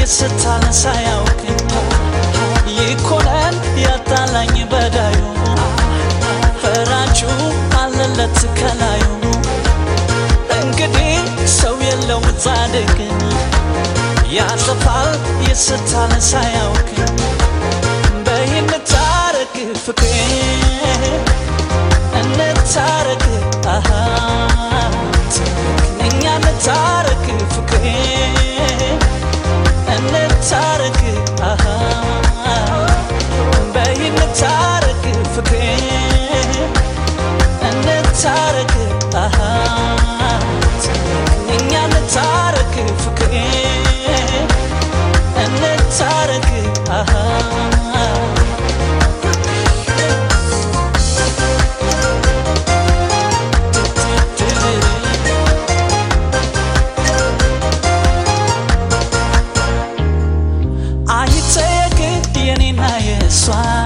የስታን ሳያውቅ ይኮነን ያጣላኝ በዳዩ ፈራጁ አለለት ከላዩ እንግዲህ ሰው የለው ጻድቅን ያጠፋል የስታን ሳያውቅ በይን ታረቅ ፍቅሬ እንታረቅ አሃ እኛ እንታረቅ ፍቅሬ እንታረቅ አሃ በይ እንታረቅ ፍቅሬ እንታረቅ አሃ እኛ እንታረቅ ፍቅሬ እንታረቅ አሃ አይጠየቅ የኔና የእሷ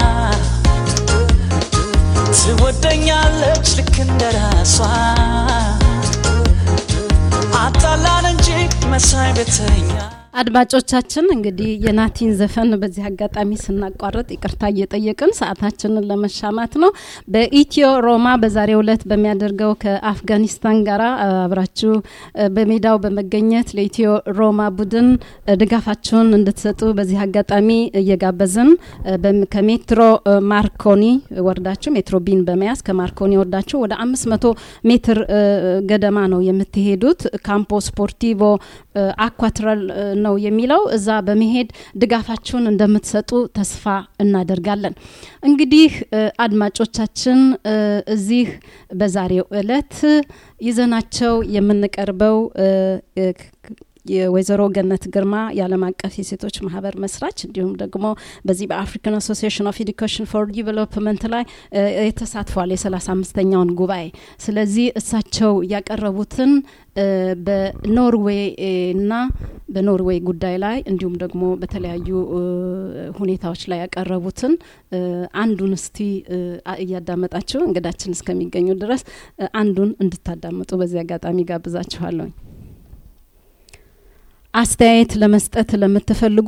ትወደኛለች ልክ እንደ ራሷ አጣላን እንጂ መሳይ ቤተኛ አድማጮቻችን እንግዲህ የናቲን ዘፈን በዚህ አጋጣሚ ስናቋርጥ ይቅርታ እየጠየቅን ሰዓታችንን ለመሻማት ነው። በኢትዮ ሮማ በዛሬው ዕለት በሚያደርገው ከአፍጋኒስታን ጋር አብራችሁ በሜዳው በመገኘት ለኢትዮ ሮማ ቡድን ድጋፋችሁን እንድትሰጡ በዚህ አጋጣሚ እየጋበዝን ከሜትሮ ማርኮኒ ወርዳችሁ ሜትሮ ቢን በመያዝ ከማርኮኒ ወርዳችሁ ወደ አምስት መቶ ሜትር ገደማ ነው የምትሄዱት። ካምፖ ስፖርቲቮ አኳትራል ነው የሚለው እዛ በመሄድ ድጋፋችሁን እንደምትሰጡ ተስፋ እናደርጋለን። እንግዲህ አድማጮቻችን እዚህ በዛሬው እለት ይዘናቸው የምንቀርበው የወይዘሮ ገነት ግርማ የዓለም አቀፍ የሴቶች ማህበር መስራች እንዲሁም ደግሞ በዚህ በአፍሪካን አሶሲሽን ኦፍ ኤዱኬሽን ፎር ዲቨሎፕመንት ላይ የተሳትፏል የሰላሳ አምስተኛውን ጉባኤ። ስለዚህ እሳቸው ያቀረቡትን በኖርዌይ እና በኖርዌይ ጉዳይ ላይ እንዲሁም ደግሞ በተለያዩ ሁኔታዎች ላይ ያቀረቡትን አንዱን እስቲ እያዳመጣችሁ እንግዳችን እስከሚገኙ ድረስ አንዱን እንድታዳምጡ በዚህ አጋጣሚ ጋብዛችኋለሁኝ። አስተያየት ለመስጠት ለምትፈልጉ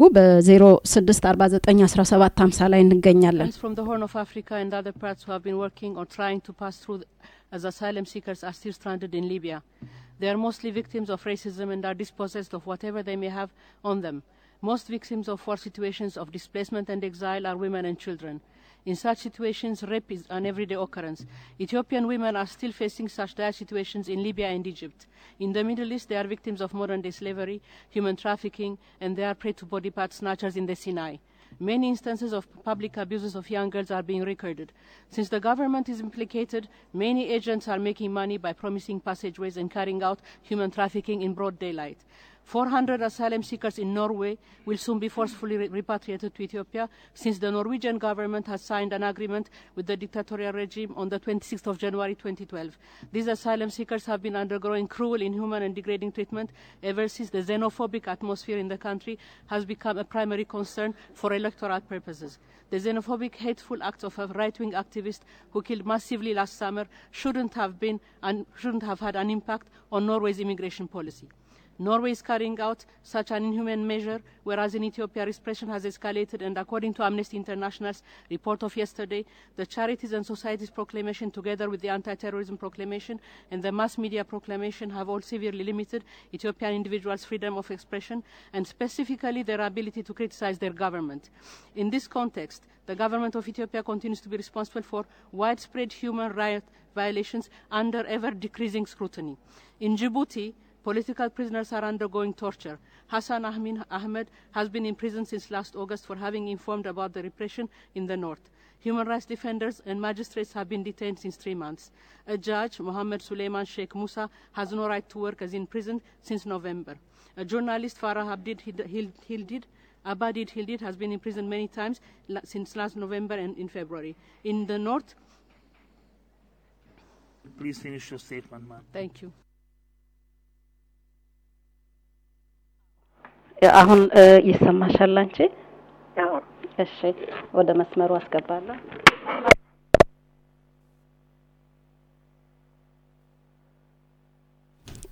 በ06491750 ላይ እንገኛለን። Friends from the Horn of Africa and other parts who have been working or trying to pass through as asylum seekers are still stranded in Libya. They are mostly victims of racism and are dispossessed of whatever they may have on them. Most victims of war situations of displacement and exile are women and children. In such situations, rape is an everyday occurrence. Ethiopian women are still facing such dire situations in Libya and Egypt. In the Middle East, they are victims of modern day slavery, human trafficking, and they are prey to body part snatchers in the Sinai. Many instances of public abuses of young girls are being recorded. Since the government is implicated, many agents are making money by promising passageways and carrying out human trafficking in broad daylight. 400 asylum seekers in Norway will soon be forcefully re- repatriated to Ethiopia since the Norwegian government has signed an agreement with the dictatorial regime on the 26th of January 2012. These asylum seekers have been undergoing cruel, inhuman, and degrading treatment ever since the xenophobic atmosphere in the country has become a primary concern for electoral purposes. The xenophobic, hateful acts of a right-wing activist who killed massively last summer shouldn't have been and shouldn't have had an impact on Norway's immigration policy. Norway is carrying out such an inhuman measure, whereas in Ethiopia repression has escalated, and according to Amnesty International's report of yesterday, the Charities and Societies Proclamation, together with the Anti-Terrorism Proclamation and the Mass Media Proclamation, have all severely limited Ethiopian individuals' freedom of expression and specifically their ability to criticize their government. In this context, the government of Ethiopia continues to be responsible for widespread human rights violations under ever-decreasing scrutiny. In Djibouti, Political prisoners are undergoing torture. Hassan Ahmin Ahmed has been in prison since last August for having informed about the repression in the north. Human rights defenders and magistrates have been detained since three months. A judge, Mohammed Suleiman Sheikh Musa, has no right to work as in prison since November. A journalist, Farah Abdid Hildid, Abadid Hildid, has been in prison many times la- since last November and in February. In the north, Please finish your statement, ma'am. thank you. አሁን ይሰማሻል አንቺ? እሺ፣ ወደ መስመሩ አስገባለሁ።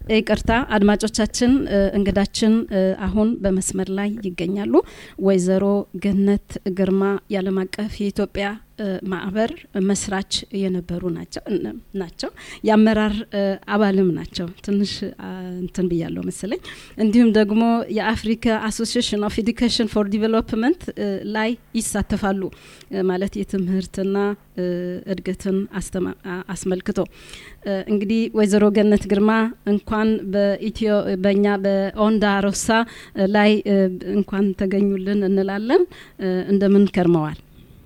ይቅርታ አድማጮቻችን፣ እንግዳችን አሁን በመስመር ላይ ይገኛሉ። ወይዘሮ ገነት ግርማ የዓለም አቀፍ የኢትዮጵያ ማህበር መስራች የነበሩ ናቸው ናቸው የአመራር አባልም ናቸው። ትንሽ እንትን ብያለሁ መሰለኝ። እንዲሁም ደግሞ የአፍሪካ አሶሲሽን ኦፍ ኤዱኬሽን ፎር ዲቨሎፕመንት ላይ ይሳተፋሉ ማለት የትምህርትና እድገትን አስመልክቶ እንግዲህ ወይዘሮ ገነት ግርማ እንኳን በኢትዮ በእኛ በኦንዳ ሮሳ ላይ እንኳን ተገኙልን እንላለን። እንደምን ከርመዋል?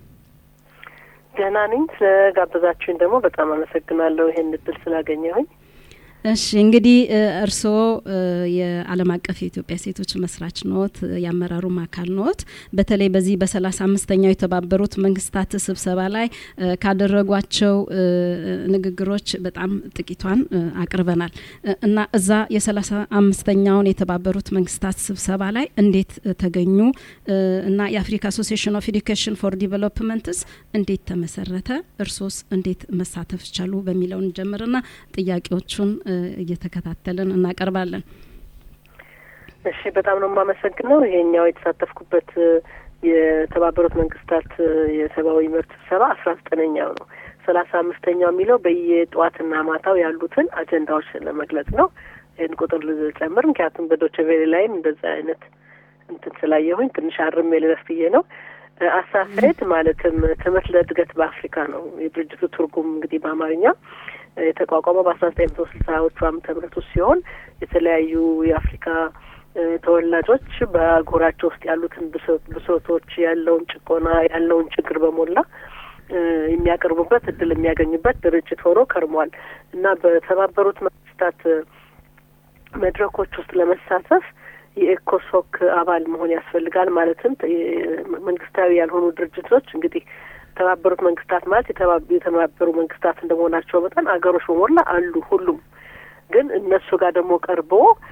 ደህና ነኝ። ስለጋበዛችሁኝ ደግሞ በጣም አመሰግናለሁ ይሄን እድል ስላገኘሁኝ። እሺ እንግዲህ እርስዎ የዓለም አቀፍ የኢትዮጵያ ሴቶች መስራች ኖት፣ የአመራሩም አካል ኖት። በተለይ በዚህ በሰላሳ አምስተኛው የተባበሩት መንግስታት ስብሰባ ላይ ካደረጓቸው ንግግሮች በጣም ጥቂቷን አቅርበናል እና እዛ የሰላሳ አምስተኛውን የተባበሩት መንግስታት ስብሰባ ላይ እንዴት ተገኙ እና የአፍሪካ አሶሲሽን ኦፍ ኤዱኬሽን ፎር ዲቨሎፕመንትስ እንዴት ተመሰረተ፣ እርሶስ እንዴት መሳተፍ ቻሉ በሚለውን ጀምርና ጥያቄዎቹን እየተከታተልን እናቀርባለን። እሺ፣ በጣም ነው የማመሰግነው። ይሄኛው የተሳተፍኩበት የተባበሩት መንግስታት የሰብአዊ መብት ስብሰባ አስራ ዘጠነኛው ነው። ሰላሳ አምስተኛው የሚለው በየጠዋትና ማታው ያሉትን አጀንዳዎች ለመግለጽ ነው። ይህን ቁጥር ልጨምር፣ ምክንያቱም በዶቼ ቬሌ ላይም እንደዛ አይነት እንትን ስላየሁኝ ትንሽ አርሜ ልለፍ ብዬ ነው። አሳሳይት ማለትም ትምህርት ለእድገት በአፍሪካ ነው የድርጅቱ ትርጉም እንግዲህ በአማርኛ የተቋቋመው በአስራ ዘጠኝ መቶ ስልሳዎቹ ዓመተ ምህረት ውስጥ ሲሆን የተለያዩ የአፍሪካ ተወላጆች በአህጉራቸው ውስጥ ያሉትን ብሶቶች፣ ያለውን ጭቆና፣ ያለውን ችግር በሞላ የሚያቀርቡበት እድል የሚያገኙበት ድርጅት ሆኖ ከርሟል እና በተባበሩት መንግስታት መድረኮች ውስጥ ለመሳተፍ የኤኮሶክ አባል መሆን ያስፈልጋል። ማለትም መንግስታዊ ያልሆኑ ድርጅቶች እንግዲህ የተባበሩት መንግስታት ማለት የተባበሩ መንግስታት እንደመሆናቸው መጠን አገሮች በሞላ አሉ ሁሉም። ግን እነሱ ጋር ደግሞ ቀርቦ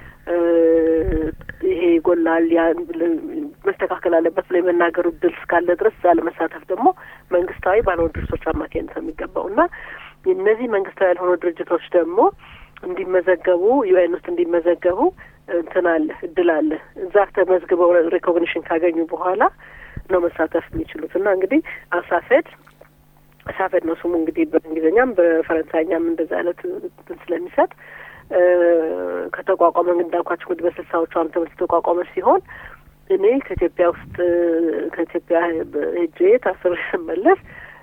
ይሄ ይጎላል፣ መስተካከል አለበት ብሎ የመናገሩ እድል እስካለ ድረስ እዛ ለመሳተፍ ደግሞ መንግስታዊ ባልሆኑ ድርጅቶች አማካኝነት ነው የሚገባው እና እነዚህ መንግስታዊ ያልሆኑ ድርጅቶች ደግሞ እንዲመዘገቡ ዩኤን ውስጥ እንዲመዘገቡ እንትን አለ እድል አለ። እዛ ተመዝግበው ሬኮግኒሽን ካገኙ በኋላ ነው መሳተፍ የሚችሉት እና እንግዲህ አሳፌድ አሳፌድ ነው ስሙ እንግዲህ በእንግሊዝኛም በፈረንሳይኛም እንደዛ አይነት እንትን ስለሚሰጥ ከተቋቋመ እንዳልኳቸው እንግዲህ በስልሳዎቹ ዓመተ ምህረት የተቋቋመ ሲሆን እኔ ከኢትዮጵያ ውስጥ ከኢትዮጵያ ሄጄ ታስሬ ስመለስ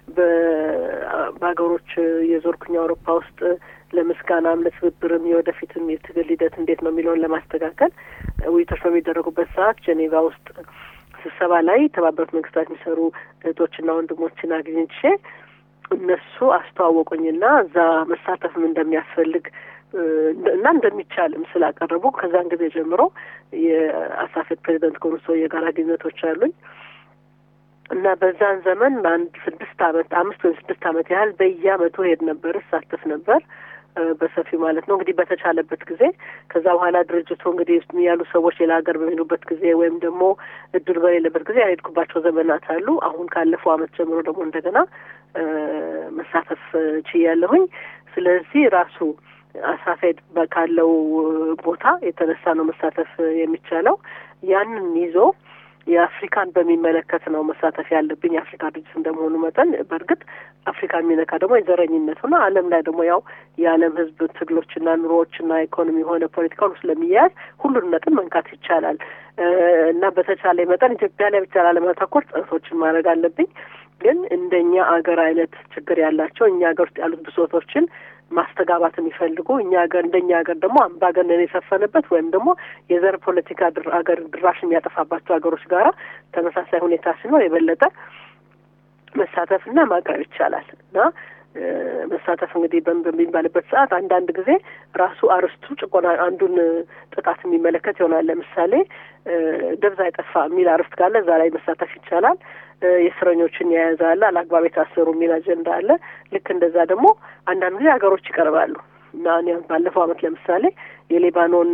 በሀገሮች የዞርኩኝ አውሮፓ ውስጥ ለምስጋናም ለትብብርም የወደፊትም የትግል ሂደት እንዴት ነው የሚለውን ለማስተካከል ውይይቶች በሚደረጉበት ሰዓት ጀኔቫ ውስጥ ስብሰባ ላይ የተባበሩት መንግስታት የሚሰሩ እህቶችና ወንድሞችን አግኝቼ እነሱ አስተዋወቁኝና እዛ መሳተፍም እንደሚያስፈልግ እና እንደሚቻልም ስላቀረቡ ከዛን ጊዜ ጀምሮ የአሳፌት ፕሬዚደንት ከሆኑ ሰውዬ ጋር ግንኙነቶች አሉኝ እና በዛን ዘመን አንድ ስድስት አመት አምስት ወይም ስድስት አመት ያህል በየአመቱ ሄድ ነበር፣ እሳተፍ ነበር በሰፊው ማለት ነው። እንግዲህ በተቻለበት ጊዜ ከዛ በኋላ ድርጅቱ እንግዲህ ያሉ ሰዎች ሌላ ሀገር በሚሄዱበት ጊዜ ወይም ደግሞ እድል በሌለበት ጊዜ ያልሄድኩባቸው ዘመናት አሉ። አሁን ካለፈው አመት ጀምሮ ደግሞ እንደገና መሳተፍ ችያለሁኝ። ስለዚህ ራሱ አሳፌድ ካለው ቦታ የተነሳ ነው መሳተፍ የሚቻለው። ያንን ይዞ የአፍሪካን በሚመለከት ነው መሳተፍ ያለብኝ የአፍሪካ ድርጅት እንደመሆኑ መጠን በእርግጥ አፍሪካ የሚነካ ደግሞ የዘረኝነት ሆነ ዓለም ላይ ደግሞ ያው የዓለም ሕዝብ ትግሎችና ኑሮዎችና ኢኮኖሚ የሆነ ፖለቲካ ሁሉ ስለሚያያዝ ሁሉን ነጥብ መንካት ይቻላል እና በተቻለ መጠን ኢትዮጵያ ላይ ብቻ ላለማተኮር ጥረቶችን ማድረግ አለብኝ። ግን እንደኛ አገር አይነት ችግር ያላቸው እኛ ሀገር ውስጥ ያሉት ብሶቶችን ማስተጋባት የሚፈልጉ እኛ ሀገር እንደኛ ሀገር ደግሞ አምባገነን የሰፈነበት ወይም ደግሞ የዘር ፖለቲካ አገር ድራሽ የሚያጠፋባቸው ሀገሮች ጋራ ተመሳሳይ ሁኔታ ሲኖር የበለጠ መሳተፍና ማቅረብ ይቻላል እና መሳተፍ እንግዲህ በሚባልበት ሰዓት አንዳንድ ጊዜ ራሱ አርስቱ ጭቆና አንዱን ጥቃት የሚመለከት ይሆናል። ለምሳሌ ደብዛ አይጠፋ የሚል አርስት ካለ እዛ ላይ መሳተፍ ይቻላል። የእስረኞችን የያዘ አለ፣ አላግባብ የታሰሩ የሚል አጀንዳ አለ። ልክ እንደዛ ደግሞ አንዳንድ ጊዜ ሀገሮች ይቀርባሉ እና እኔ ባለፈው አመት ለምሳሌ የሌባኖን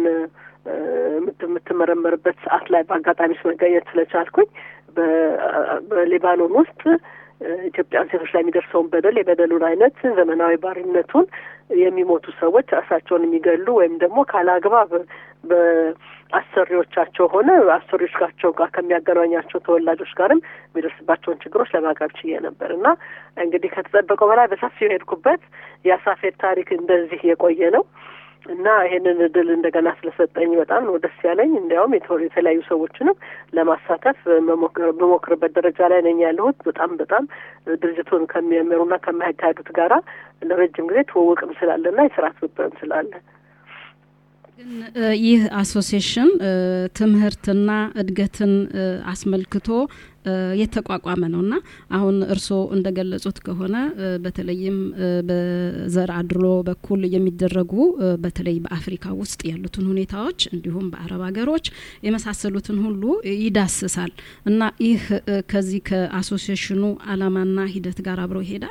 የምትመረመርበት ሰዓት ላይ በአጋጣሚ መገኘት ስለቻልኩኝ በሌባኖን ውስጥ ኢትዮጵያን ሴቶች ላይ የሚደርሰውን በደል የበደሉን አይነት ዘመናዊ ባርነቱን የሚሞቱ ሰዎች ራሳቸውን የሚገሉ ወይም ደግሞ ካላግባብ በአሰሪዎቻቸው ሆነ አሰሪዎቻቸው ጋር ከሚያገናኛቸው ተወላጆች ጋርም የሚደርስባቸውን ችግሮች ለማቅረብ ችዬ ነበር እና እንግዲህ ከተጠበቀው በላይ በሰፊው የሄድኩበት የአሳፌድ ታሪክ እንደዚህ የቆየ ነው እና ይሄንን እድል እንደገና ስለሰጠኝ በጣም ነው ደስ ያለኝ። እንዲያውም የተለያዩ ሰዎችንም ለማሳተፍ በሞክርበት ደረጃ ላይ ነኝ ያለሁት። በጣም በጣም ድርጅቱን ከሚያመሩና ከሚያካሄዱት ጋራ ለረጅም ጊዜ ትውውቅም ስላለና የስራ ትብብርም ስላለ ግን ይህ አሶሲዬሽን ትምህርትና እድገትን አስመልክቶ የተቋቋመ ነው እና አሁን እርስዎ እንደገለጹት ከሆነ በተለይም በዘር አድሎ በኩል የሚደረጉ በተለይ በአፍሪካ ውስጥ ያሉትን ሁኔታዎች እንዲሁም በአረብ ሀገሮች የመሳሰሉትን ሁሉ ይዳስሳል እና ይህ ከዚህ ከአሶሲዬሽኑ አላማና ሂደት ጋር አብሮ ይሄዳል።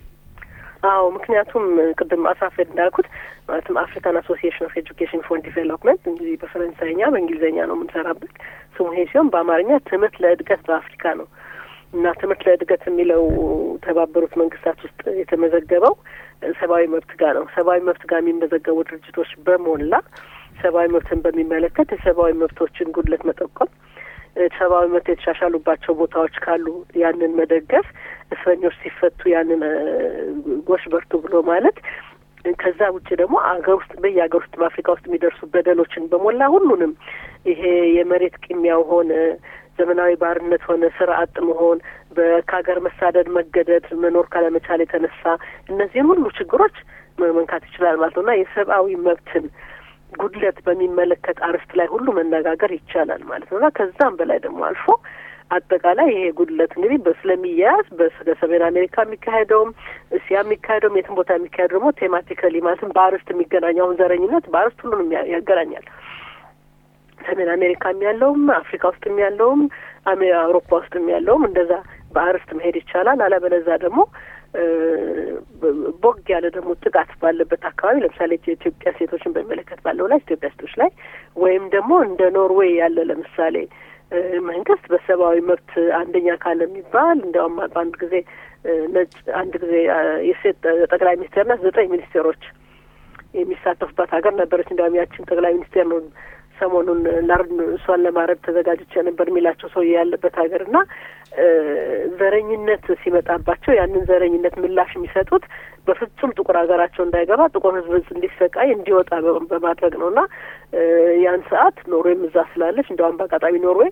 አዎ ምክንያቱም ቅድም አሳፌድ እንዳልኩት ማለትም አፍሪካን አሶሲዬሽን ኦፍ ኤጁኬሽን ፎር ዲቨሎፕመንት እንግዲህ በፈረንሳይኛ በእንግሊዝኛ ነው የምንሰራበት ስሙ ይሄ ሲሆን በአማርኛ ትምህርት ለእድገት በአፍሪካ ነው እና ትምህርት ለእድገት የሚለው ተባበሩት መንግስታት ውስጥ የተመዘገበው ሰብአዊ መብት ጋር ነው። ሰብአዊ መብት ጋር የሚመዘገቡ ድርጅቶች በሞላ ሰብአዊ መብትን በሚመለከት የሰብአዊ መብቶችን ጉድለት መጠቆም ሰብአዊ መብት የተሻሻሉባቸው ቦታዎች ካሉ ያንን መደገፍ፣ እስረኞች ሲፈቱ ያንን ጎሽ በርቱ ብሎ ማለት ከዛ ውጭ ደግሞ አገር ውስጥ በየሀገር ውስጥ በአፍሪካ ውስጥ የሚደርሱ በደሎችን በሞላ ሁሉንም ይሄ የመሬት ቅሚያው ሆነ ዘመናዊ ባርነት ሆነ ስራ አጥ መሆን፣ ከሀገር መሳደድ፣ መገደድ፣ መኖር ካለመቻል የተነሳ እነዚህን ሁሉ ችግሮች መንካት ይችላል ማለት ነው እና የሰብአዊ መብትን ጉድለት በሚመለከት አርዕስት ላይ ሁሉ መነጋገር ይቻላል ማለት ነው እና ከዛም በላይ ደግሞ አልፎ አጠቃላይ ይሄ ጉድለት እንግዲህ ስለሚያያዝ በሰሜን አሜሪካ የሚካሄደውም እስያ የሚካሄደውም የትም ቦታ የሚካሄደው ደግሞ ቴማቲካሊ ማለትም በአርዕስት የሚገናኘው አሁን ዘረኝነት በአርዕስት ሁሉንም ያገናኛል። ሰሜን አሜሪካም ያለውም አፍሪካ ውስጥም ያለውም አውሮፓ ውስጥም ያለውም እንደዛ በአርዕስት መሄድ ይቻላል። አለበለዛ ደግሞ ቦግ ያለ ደግሞ ጥቃት ባለበት አካባቢ ለምሳሌ የኢትዮጵያ ሴቶችን በሚመለከት ባለው ላይ ኢትዮጵያ ሴቶች ላይ ወይም ደግሞ እንደ ኖርዌይ ያለ ለምሳሌ መንግስት በሰብአዊ መብት አንደኛ ካለ የሚባል እንዲያውም በአንድ ጊዜ ነጭ አንድ ጊዜ የሴት ጠቅላይ ሚኒስቴርና ዘጠኝ ሚኒስቴሮች የሚሳተፉባት ሀገር ነበረች። እንዲያውም ያችን ጠቅላይ ሚኒስቴር ነው ሰሞኑን ላርድ እሷን ለማረድ ተዘጋጅቼ ነበር የሚላቸው ሰው ያለበት ሀገር እና ዘረኝነት ሲመጣባቸው ያንን ዘረኝነት ምላሽ የሚሰጡት በፍጹም ጥቁር ሀገራቸው እንዳይገባ ጥቁር ሕዝብ እንዲሰቃይ እንዲወጣ በማድረግ ነው እና ያን ሰዓት ኖርዌይም እዛ ስላለች እንዲያውም በአጋጣሚ ኖርዌይ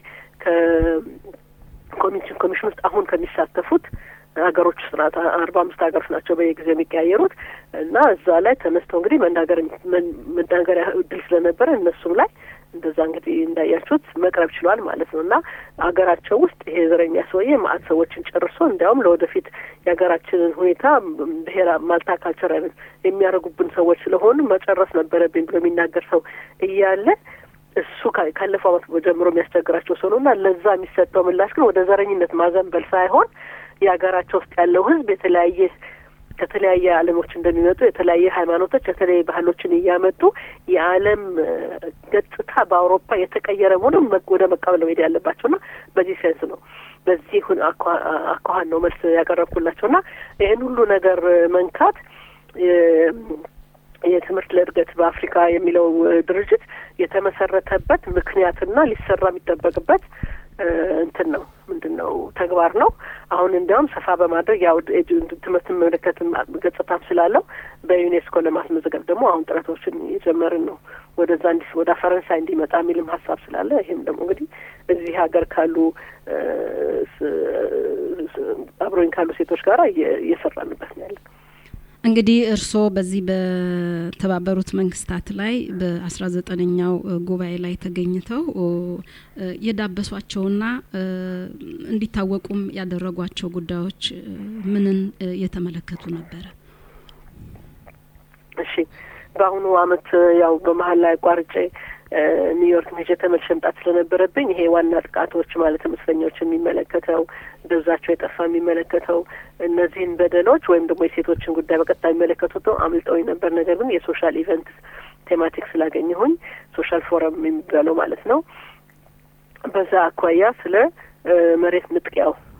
ከኮሚሽን ኮሚሽን ውስጥ አሁን ከሚሳተፉት ሀገሮች ውስጥ ናት። አርባ አምስት ሀገሮች ናቸው በየጊዜው የሚቀያየሩት እና እዛ ላይ ተነስተው እንግዲህ መናገር መናገሪያ እድል ስለነበረ እነሱም ላይ እንደዛ እንግዲህ እንዳያችሁት መቅረብ ችሏል ማለት ነው እና ሀገራቸው ውስጥ ይሄ ዘረኛ ሰውዬ ማአት ሰዎችን ጨርሶ እንዲያውም ለወደፊት የሀገራችንን ሁኔታ ብሔራ ማልታ ካልቸር አይነት የሚያደርጉብን ሰዎች ስለሆኑ መጨረስ ነበረብኝ ብሎ የሚናገር ሰው እያለ እሱ ካለፈው ዓመት ጀምሮ የሚያስቸግራቸው ሰው ነው እና ለዛ የሚሰጠው ምላሽ ግን ወደ ዘረኝነት ማዘንበል ሳይሆን የሀገራቸው ውስጥ ያለው ሕዝብ የተለያየ ከተለያየ ዓለሞች እንደሚመጡ የተለያየ ሃይማኖቶች የተለያየ ባህሎችን እያመጡ የዓለም ገጽታ በአውሮፓ የተቀየረ መሆኑን ወደ መቀበል መሄድ ያለባቸውና በዚህ ሴንስ ነው በዚህ አኳኋን ነው መልስ ያቀረብኩላቸውና ይህን ሁሉ ነገር መንካት የትምህርት ለእድገት በአፍሪካ የሚለው ድርጅት የተመሰረተበት ምክንያትና ሊሰራ የሚጠበቅበት እንትን ነው ምንድን ነው ተግባር ነው። አሁን እንዲያውም ሰፋ በማድረግ ያው ትምህርት መመለከት ገጽታም ስላለው በዩኔስኮ ለማስመዘገብ ደግሞ አሁን ጥረቶችን የጀመርን ነው። ወደዛ እንዲ ወደ ፈረንሳይ እንዲመጣ የሚልም ሀሳብ ስላለ ይህም ደግሞ እንግዲህ እዚህ ሀገር ካሉ አብሮኝ ካሉ ሴቶች ጋር እየሰራንበት ነው ያለን። እንግዲህ እርስዎ በዚህ በተባበሩት መንግስታት ላይ በአስራ ዘጠነኛው ጉባኤ ላይ ተገኝተው የዳበሷቸውና እንዲታወቁም ያደረጓቸው ጉዳዮች ምንን የተመለከቱ ነበረ? እሺ በአሁኑ አመት ያው በመሀል ላይ አቋርጬ ኒውዮርክ ሄጄ ተመልሼ መምጣት ስለነበረብኝ ይሄ ዋና ጥቃቶች ማለትም እስረኞች የሚመለከተው ደብዛቸው የጠፋ የሚመለከተው እነዚህን በደሎች ወይም ደግሞ የሴቶችን ጉዳይ በቀጥታ የሚመለከቱት ነው አምልጠውኝ ነበር። ነገር ግን የሶሻል ኢቨንት ቴማቲክ ስላገኘሁኝ ሶሻል ፎረም የሚባለው ማለት ነው። በዛ አኳያ ስለ መሬት ንጥቂያው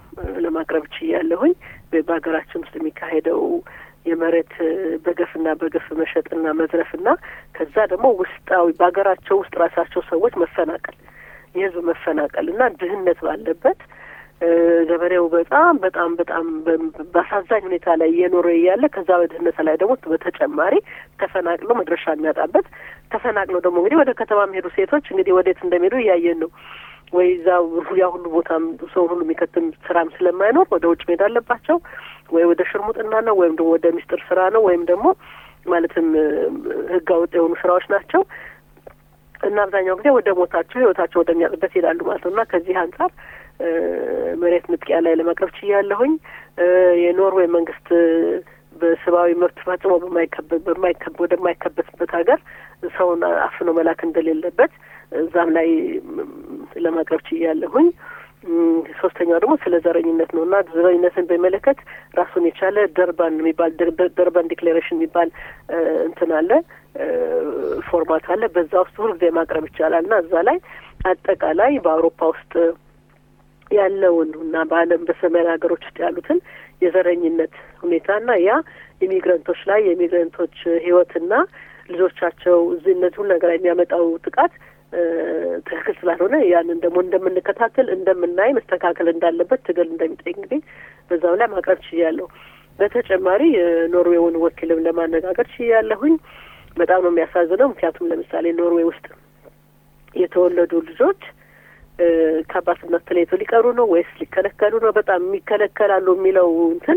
ለማቅረብ ችያለሁኝ። በሀገራችን ውስጥ የሚካሄደው የመሬት በገፍና በገፍ መሸጥና መዝረፍና ከዛ ደግሞ ውስጣዊ በሀገራቸው ውስጥ ራሳቸው ሰዎች መፈናቀል የህዝብ መፈናቀል እና ድህነት ባለበት ገበሬው በጣም በጣም በጣም በአሳዛኝ ሁኔታ ላይ እየኖረ እያለ ከዛ በድህነት ላይ ደግሞ በተጨማሪ ተፈናቅሎ መድረሻ የሚያጣበት ተፈናቅሎ ደግሞ እንግዲህ ወደ ከተማ የሚሄዱ ሴቶች እንግዲህ ወዴት እንደሚሄዱ እያየን ነው። ወይ እዛ ያ ሁሉ ቦታም ሰው ሁሉ የሚከትም ስራም ስለማይኖር ወደ ውጭ መሄድ አለባቸው። ወይ ወደ ሽርሙጥና ነው ወይም ደግሞ ወደ ሚስጥር ስራ ነው ወይም ደግሞ ማለትም ህገ ወጥ የሆኑ ስራዎች ናቸው እና አብዛኛው ጊዜ ወደ ሞታቸው ህይወታቸው ወደሚያጥበት ይሄዳሉ ማለት ነው እና ከዚህ አንጻር መሬት ንጥቂያ ላይ ለማቅረብ ችያለሁኝ። የኖርዌይ መንግስት በሰብአዊ መብት ፈጽሞ በማይከብ ወደማይከበትበት ሀገር ሰውን አፍኖ መላክ እንደሌለበት እዛም ላይ ለማቅረብ ችያለሁኝ። ሶስተኛው ደግሞ ስለ ዘረኝነት ነው እና ዘረኝነትን በሚመለከት ራሱን የቻለ ደርባን የሚባል ደርባን ዲክሌሬሽን የሚባል እንትን አለ ፎርማት አለ። በዛ ውስጥ ሁልጊዜ ማቅረብ ይቻላል እና እዛ ላይ አጠቃላይ በአውሮፓ ውስጥ ያለውን እና በዓለም በሰሜን ሀገሮች ውስጥ ያሉትን የዘረኝነት ሁኔታና ያ ኢሚግረንቶች ላይ የኢሚግረንቶች ህይወትና ልጆቻቸው እዚህ እነዚህ ሁሉ ነገር የሚያመጣው ጥቃት ትክክል ስላልሆነ ያንን ደግሞ እንደምንከታተል እንደምናይ መስተካከል እንዳለበት ትግል እንደሚጠይቅ እንግዲህ በዛው ላይ ማቅረብ ችያለሁ። በተጨማሪ የኖርዌውን ወኪልም ለማነጋገር ችያለሁኝ። በጣም ነው የሚያሳዝነው። ምክንያቱም ለምሳሌ ኖርዌይ ውስጥ የተወለዱ ልጆች ከአባትነት ተለይቶ ሊቀሩ ነው ወይስ ሊከለከሉ ነው? በጣም የሚከለከላሉ የሚለው እንትን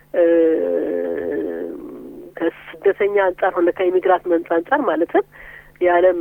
ከስደተኛ አንጻር ሆነ ከኢሚግራት መንጻ አንጻር ማለትም የዓለም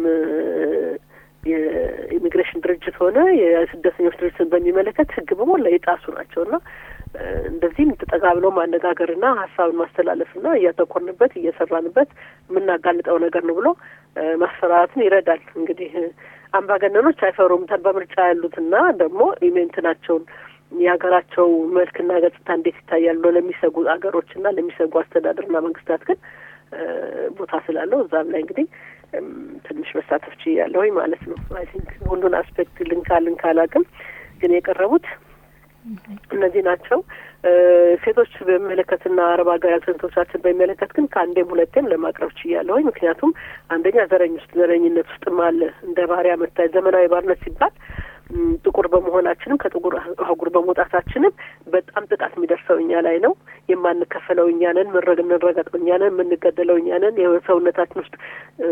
የኢሚግሬሽን ድርጅት ሆነ የስደተኞች ድርጅትን በሚመለከት ሕግ በሞላ የጣሱ ናቸው እና እንደዚህም ተጠጋ ብለው ማነጋገርና ሀሳብን ማስተላለፍና እያተኮርንበት እየሰራንበት የምናጋልጠው ነገር ነው ብሎ ማስፈራራትን ይረዳል። እንግዲህ አምባገነኖች አይፈሩም። በምርጫ ያሉትና ደግሞ ኢሜንትናቸውን የሀገራቸው መልክና ገጽታ እንዴት ይታያል ብሎ ለሚሰጉ ሀገሮችና ለሚሰጉ አስተዳደርና መንግስታት ግን ቦታ ስላለው እዛም ላይ እንግዲህ ትንሽ መሳተፍ ችያለሁኝ ማለት ነው። አይ ቲንክ ሁሉን አስፔክት ልንካ ልንካ አላውቅም፣ ግን የቀረቡት እነዚህ ናቸው። ሴቶች በሚመለከትና አረብ ሀገር ያሉ ሴቶቻችን በሚመለከት ግን ከአንዴም ሁለቴም ለማቅረብ ችያለሁኝ። ምክንያቱም አንደኛ ዘረኝ ውስጥ ዘረኝነት ውስጥም አለ እንደ ባሪያ መታየት ዘመናዊ ባርነት ሲባል ጥቁር በመሆናችንም ከጥቁር አህጉር በመውጣታችንም በጣም ጥቃት የሚደርሰው እኛ ላይ ነው። የማንከፈለው እኛ ነን። ምንረግ የምንረገጠው እኛ ነን። የምንገደለው እኛ ነን። የሰውነታችን ውስጥ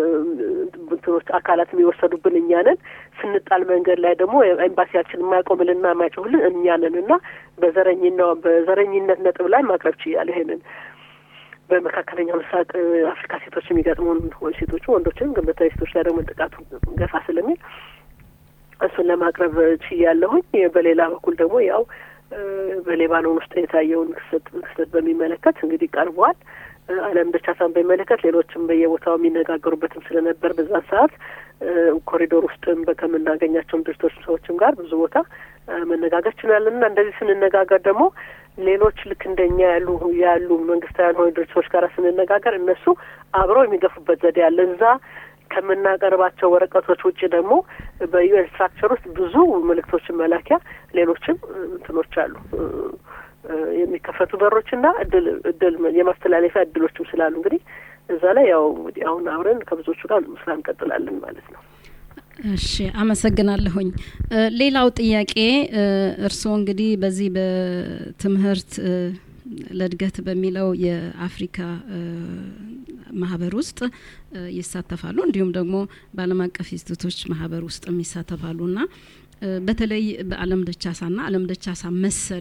እንትኖች አካላት የሚወሰዱብን እኛ ነን። ስንጣል መንገድ ላይ ደግሞ ኤምባሲያችን የማያቆምልና የማይጮህልን እኛ ነን እና በዘረኝና በዘረኝነት ነጥብ ላይ ማቅረብ ችያለሁ ይሄንን በመካከለኛው ምስራቅ አፍሪካ ሴቶች የሚገጥሙን ሴቶቹ ወንዶችንም ግን በተለይ ሴቶች ላይ ደግሞ ጥቃቱ ገፋ ስለሚል እሱን ለማቅረብ ችያለሁኝ። በሌላ በኩል ደግሞ ያው በሌባኖን ውስጥ የታየውን ክስተት ክስተት በሚመለከት እንግዲህ ቀርቧል። ዓለም ደቻሳን በሚመለከት ሌሎችም በየቦታው የሚነጋገሩበትም ስለነበር በዛን ሰዓት ኮሪዶር ውስጥም ከምናገኛቸውም ድርጅቶች ሰዎችም ጋር ብዙ ቦታ መነጋገር ችላለን እና እንደዚህ ስንነጋገር ደግሞ ሌሎች ልክ እንደኛ ያሉ ያሉ መንግስታዊ ያልሆኑ ድርጅቶች ጋር ስንነጋገር እነሱ አብረው የሚገፉበት ዘዴ አለ እዛ ከምናቀርባቸው ወረቀቶች ውጭ ደግሞ በዩኤን ስትራክቸር ውስጥ ብዙ መልእክቶችን መላኪያ ሌሎችም እንትኖች አሉ የሚከፈቱ በሮችና እድል እድል የማስተላለፊያ እድሎችም ስላሉ እንግዲህ እዛ ላይ ያው እንግዲህ አሁን አብረን ከብዙዎቹ ጋር ስራ እንቀጥላለን ማለት ነው። እሺ አመሰግናለሁኝ። ሌላው ጥያቄ እርስዎ እንግዲህ በዚህ በትምህርት ለእድገት በሚለው የአፍሪካ ማህበር ውስጥ ይሳተፋሉ እንዲሁም ደግሞ በዓለም አቀፍ ኢንስቲቱቶች ማህበር ውስጥም ይሳተፋሉ እና በተለይ በአለም ደቻሳና አለም ደቻሳ መሰል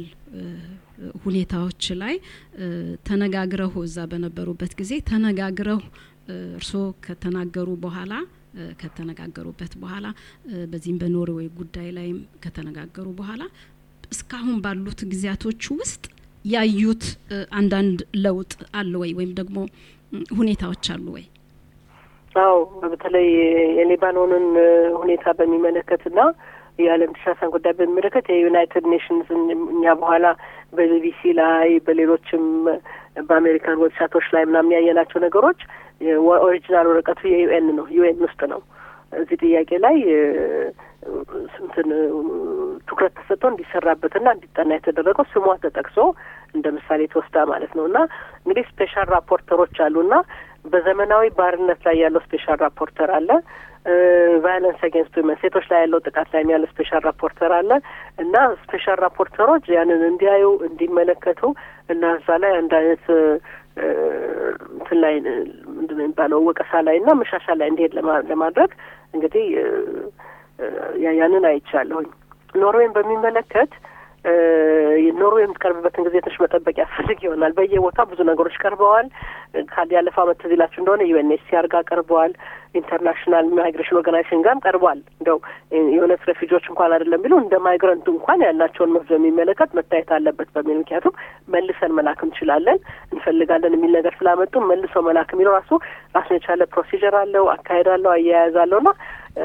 ሁኔታዎች ላይ ተነጋግረው እዛ በነበሩበት ጊዜ ተነጋግረው እርስዎ ከተናገሩ በኋላ ከተነጋገሩበት በኋላ በዚህም በኖርዌይ ጉዳይ ላይም ከተነጋገሩ በኋላ እስካሁን ባሉት ጊዜያቶች ውስጥ ያዩት አንዳንድ ለውጥ አለ ወይ ወይም ደግሞ ሁኔታዎች አሉ ወይ? አዎ በተለይ የሊባኖንን ሁኔታ በሚመለከትና የዓለም ተሻሳን ጉዳይ በሚመለከት የዩናይትድ ኔሽንስ እኛ በኋላ በቢቢሲ ላይ በሌሎችም በአሜሪካን ዌብሳይቶች ላይ ምናምን ያየናቸው ነገሮች ኦሪጂናል ወረቀቱ የዩኤን ነው። ዩኤን ውስጥ ነው እዚህ ጥያቄ ላይ እንትን ትኩረት ተሰጥቶ እንዲሰራበትና እንዲጠና የተደረገው ስሟ ተጠቅሶ እንደ ምሳሌ ተወስዳ ማለት ነው እና እንግዲህ ስፔሻል ራፖርተሮች አሉና በዘመናዊ ባርነት ላይ ያለው ስፔሻል ራፖርተር አለ። ቫዮለንስ አጌንስት ዊመን ሴቶች ላይ ያለው ጥቃት ላይ ያለው ስፔሻል ራፖርተር አለ እና ስፔሻል ራፖርተሮች ያንን እንዲያዩ እንዲመለከቱ እና እዛ ላይ አንድ አይነት እንትን ላይ ምንድን ነው የሚባለው ወቀሳ ላይ እና መሻሻል ላይ እንዲሄድ ለማድረግ እንግዲህ ያንን አይቻለሁኝ። ኖርዌይን በሚመለከት ኖርዌይ የምትቀርብበትን ጊዜ ትንሽ መጠበቅ ያስፈልግ ይሆናል። በየቦታው ብዙ ነገሮች ቀርበዋል። ካል ያለፈው ዓመት ትዝ ይላችሁ እንደሆነ ዩኤንኤችሲአር ጋር ቀርበዋል። ኢንተርናሽናል ማይግሬሽን ኦርጋናይዜሽን ጋርም ቀርቧል። እንደው የእውነት ሬፊጂዎች እንኳን አይደለም ቢሉ እንደ ማይግረንት እንኳን ያላቸውን መብት በሚመለከት መታየት አለበት በሚል ምክንያቱም መልሰን መላክ እንችላለን እንፈልጋለን የሚል ነገር ስላመጡ መልሰው መላክ የሚለው ራሱ ራሱን የቻለ ፕሮሲጀር አለው፣ አካሄድ አለው፣ አያያዝ አለው እና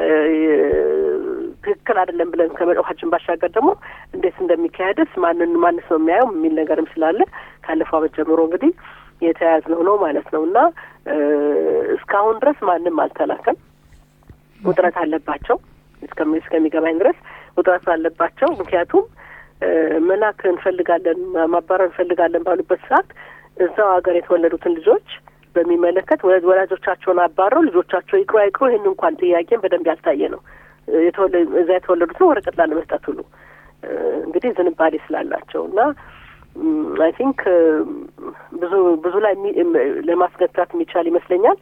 ትክክል አይደለም ብለን ከመጮኻችን ባሻገር ደግሞ እንዴት እንደሚካሄድስ ማንን ማንስ ነው የሚያየው የሚል ነገርም ስላለ ካለፈው ዓመት ጀምሮ እንግዲህ የተያያዝነው ነው ማለት ነው እና እስካሁን ድረስ ማንም አልተላከም። ውጥረት አለባቸው እስከሚገባኝ ድረስ ውጥረት አለባቸው። ምክንያቱም መላክ እንፈልጋለን ማባረር እንፈልጋለን ባሉበት ሰዓት እዛው ሀገር የተወለዱትን ልጆች በሚመለከት ወላጆቻቸውን አባረው ልጆቻቸው ይቅሩ አይቅሩ ይህን እንኳን ጥያቄን በደንብ ያልታየ ነው። እዛ የተወለዱትን ወረቀት ላለመስጠት ሁሉ እንግዲህ ዝንባሌ ስላላቸው እና አይ ቲንክ ብዙ ብዙ ላይ ለማስገታት የሚቻል ይመስለኛል።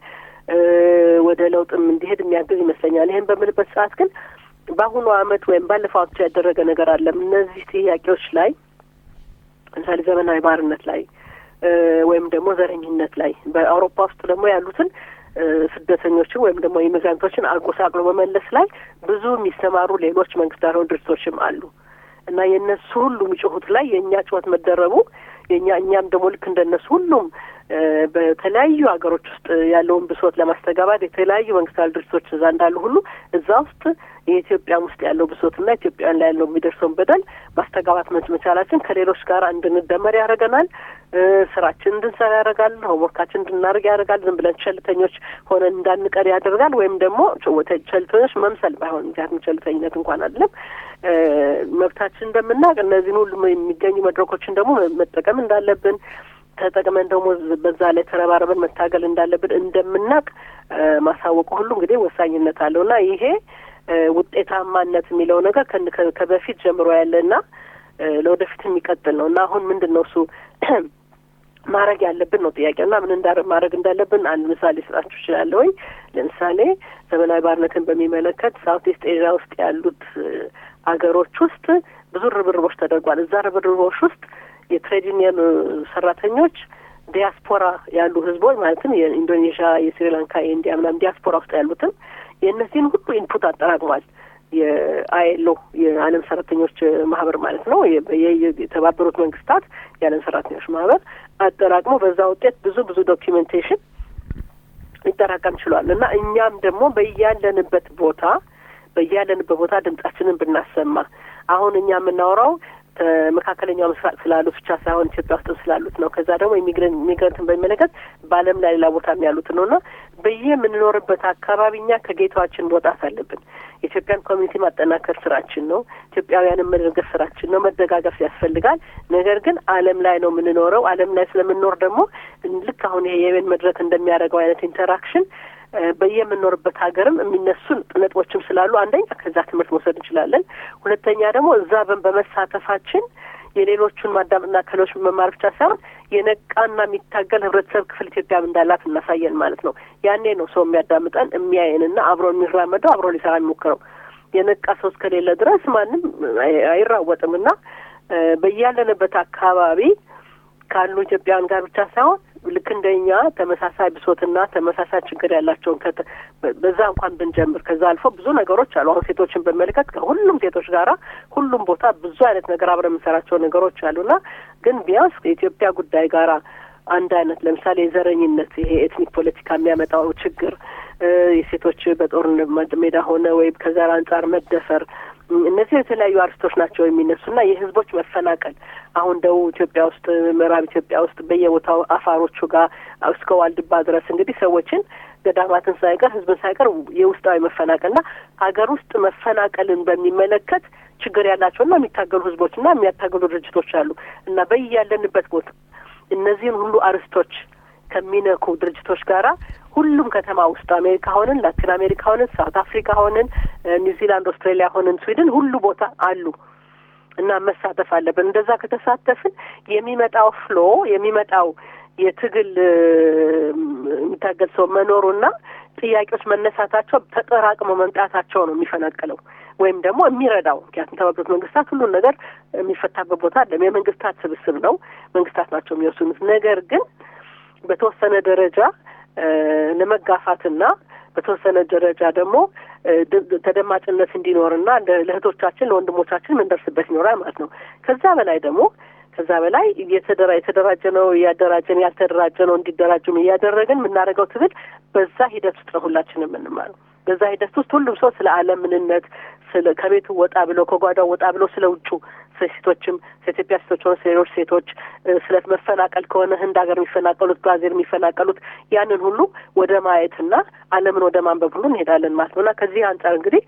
ወደ ለውጥም እንዲሄድ የሚያግዝ ይመስለኛል። ይህን በምልበት ሰዓት ግን በአሁኑ አመት ወይም ባለፈው አመት ያደረገ ነገር አለም እነዚህ ጥያቄዎች ላይ ለምሳሌ ዘመናዊ ባርነት ላይ ወይም ደግሞ ዘረኝነት ላይ በአውሮፓ ውስጥ ደግሞ ያሉትን ስደተኞችን ወይም ደግሞ ኢሚግራንቶችን አጎሳቅሎ መመለስ ላይ ብዙ የሚሰማሩ ሌሎች መንግስታዊ ድርጅቶችም አሉ እና የእነሱ ሁሉ የሚጮሁት ላይ የእኛ ጩኸት መደረቡ የእኛ እኛም ደግሞ ልክ እንደነሱ ሁሉም በተለያዩ ሀገሮች ውስጥ ያለውን ብሶት ለማስተጋባት የተለያዩ መንግስታዊ ድርጅቶች እዛ እንዳሉ ሁሉ እዛ ውስጥ የኢትዮጵያም ውስጥ ያለው ብሶትና ኢትዮጵያውያን ላይ ያለው የሚደርሰውን በደል ማስተጋባት መቻላችን ከሌሎች ጋር እንድንደመር ያደርገናል። ስራችን እንድንሰራ ያደርጋል። ሆምወርካችን እንድናደርግ ያደርጋል። ዝም ብለን ቸልተኞች ሆነን እንዳንቀር ያደርጋል። ወይም ደግሞ ቸልተኞች መምሰል ባይሆን ምክንያቱም ቸልተኝነት እንኳን አይደለም መብታችን እንደምናውቅ እነዚህን ሁሉ የሚገኙ መድረኮችን ደግሞ መጠቀም እንዳለብን ተጠቅመን ደግሞ በዛ ላይ ተረባረበን መታገል እንዳለብን እንደምናውቅ ማሳወቁ ሁሉ እንግዲህ ወሳኝነት አለው እና ይሄ ውጤታማነት የሚለው ነገር ከበፊት ጀምሮ ያለና ለወደፊት የሚቀጥል ነው እና አሁን ምንድን ነው እሱ ማድረግ ያለብን ነው ጥያቄው እና ምን እንዳ ማድረግ እንዳለብን አንድ ምሳሌ ስጣችሁ እችላለሁኝ። ለምሳሌ ዘመናዊ ባርነትን በሚመለከት ሳውት ኢስት ኤዥያ ውስጥ ያሉት አገሮች ውስጥ ብዙ ርብርቦች ተደርጓል። እዛ ርብርቦች ውስጥ የትሬድ ዩኒየን ሰራተኞች ዲያስፖራ ያሉ ህዝቦች ማለትም የኢንዶኔዥያ፣ የስሪላንካ፣ የኢንዲያ ምናምን ዲያስፖራ ውስጥ ያሉትን የእነዚህን ሁሉ ኢንፑት አጠራቅሟል። የአይኤልኦ የዓለም ሰራተኞች ማህበር ማለት ነው። የተባበሩት መንግስታት የዓለም ሰራተኞች ማህበር አጠራቅሞ በዛ ውጤት ብዙ ብዙ ዶኪሜንቴሽን ሊጠራቀም ችሏል እና እኛም ደግሞ በያለንበት ቦታ በያለንበት ቦታ ድምጻችንን ብናሰማ አሁን እኛ የምናወራው መካከለኛው ምስራቅ ስላሉት ብቻ ሳይሆን ኢትዮጵያ ውስጥ ስላሉት ነው። ከዛ ደግሞ ኢሚግረንትን በሚመለከት በዓለም ላይ ሌላ ቦታም ያሉት ነው እና በየምንኖርበት አካባቢ እኛ ከጌታችን መውጣት አለብን። የኢትዮጵያን ኮሚኒቲ ማጠናከር ስራችን ነው። ኢትዮጵያውያንን መደገፍ ስራችን ነው። መደጋገፍ ያስፈልጋል። ነገር ግን ዓለም ላይ ነው የምንኖረው። ዓለም ላይ ስለምንኖር ደግሞ ልክ አሁን ይሄ የቤን መድረክ እንደሚያደርገው አይነት ኢንተራክሽን በየምንኖርበት ሀገርም የሚነሱ ነጥቦችም ስላሉ አንደኛ ከዛ ትምህርት መውሰድ እንችላለን። ሁለተኛ ደግሞ እዛ በመሳተፋችን የሌሎቹን ማዳመጥና ከሌሎች መማር ብቻ ሳይሆን የነቃና የሚታገል ህብረተሰብ ክፍል ኢትዮጵያም እንዳላት እናሳየን ማለት ነው። ያኔ ነው ሰው የሚያዳምጠን የሚያየንና አብሮ የሚራመደው አብሮ ሊሰራ የሚሞክረው። የነቃ ሰው እስከሌለ ድረስ ማንም አይራወጥም እና በያለንበት አካባቢ ካሉ ኢትዮጵያውያን ጋር ብቻ ሳይሆን ልክ እንደኛ ተመሳሳይ ብሶትና ተመሳሳይ ችግር ያላቸውን በዛ እንኳን ብንጀምር ከዛ አልፎ ብዙ ነገሮች አሉ። አሁን ሴቶችን በመለከት ከሁሉም ሴቶች ጋራ ሁሉም ቦታ ብዙ አይነት ነገር አብረን የምንሰራቸው ነገሮች አሉና ግን ቢያንስ ከኢትዮጵያ ጉዳይ ጋራ አንድ አይነት ለምሳሌ የዘረኝነት ይሄ ኤትኒክ ፖለቲካ የሚያመጣው ችግር የሴቶች በጦርነት ሜዳ ሆነ ወይም ከዘር አንጻር መደፈር እነዚህ የተለያዩ አርስቶች ናቸው የሚነሱና የህዝቦች መፈናቀል አሁን ደቡብ ኢትዮጵያ ውስጥ ምዕራብ ኢትዮጵያ ውስጥ በየቦታው አፋሮቹ ጋር እስከ ዋልድባ ድረስ እንግዲህ ሰዎችን ገዳማትን ሳይቀር ህዝብን ሳይቀር የውስጣዊ መፈናቀልና ሀገር ውስጥ መፈናቀልን በሚመለከት ችግር ያላቸውና የሚታገሉ ህዝቦችና የሚያታገሉ ድርጅቶች አሉ እና በያለንበት ቦታ እነዚህን ሁሉ አርስቶች ከሚነኩ ድርጅቶች ጋራ ሁሉም ከተማ ውስጥ አሜሪካ ሆንን፣ ላቲን አሜሪካ ሆንን፣ ሳውት አፍሪካ ሆንን፣ ኒውዚላንድ፣ ኦስትሬሊያ ሆንን፣ ስዊድን ሁሉ ቦታ አሉ እና መሳተፍ አለብን። እንደዛ ከተሳተፍን የሚመጣው ፍሎ የሚመጣው የትግል የሚታገል ሰው መኖሩና ጥያቄዎች መነሳታቸው ተጠራቅመው መምጣታቸው ነው የሚፈናቅለው ወይም ደግሞ የሚረዳው። ምክንያቱም የተባበሩት መንግስታት ሁሉን ነገር የሚፈታበት ቦታ አለም። የመንግስታት ስብስብ ነው፣ መንግስታት ናቸው የሚወስኑት። ነገር ግን በተወሰነ ደረጃ ለመጋፋትና በተወሰነ ደረጃ ደግሞ ተደማጭነት እንዲኖርና ለእህቶቻችን ለወንድሞቻችን የምንደርስበት ይኖራል ማለት ነው። ከዛ በላይ ደግሞ ከዛ በላይ የተደራ የተደራጀ ነው እያደራጀን ያልተደራጀ ነው እንዲደራጁም እያደረግን የምናደርገው ትግል በዛ ሂደት ውስጥ ነው ሁላችንም የምንማረው። በዛ ሂደት ውስጥ ሁሉም ሰው ስለ ዓለም ምንነት ስለ ከቤቱ ወጣ ብሎ ከጓዳው ወጣ ብሎ ስለ ውጩ ስለ ሴቶችም ከኢትዮጵያ ሴቶች ሆነ ስለ ሌሎች ሴቶች ስለ መፈናቀል ከሆነ ህንድ ሀገር የሚፈናቀሉት ብራዚል የሚፈናቀሉት ያንን ሁሉ ወደ ማየትና ዓለምን ወደ ማንበብ ሁሉ እንሄዳለን ማለት ነው እና ከዚህ አንጻር እንግዲህ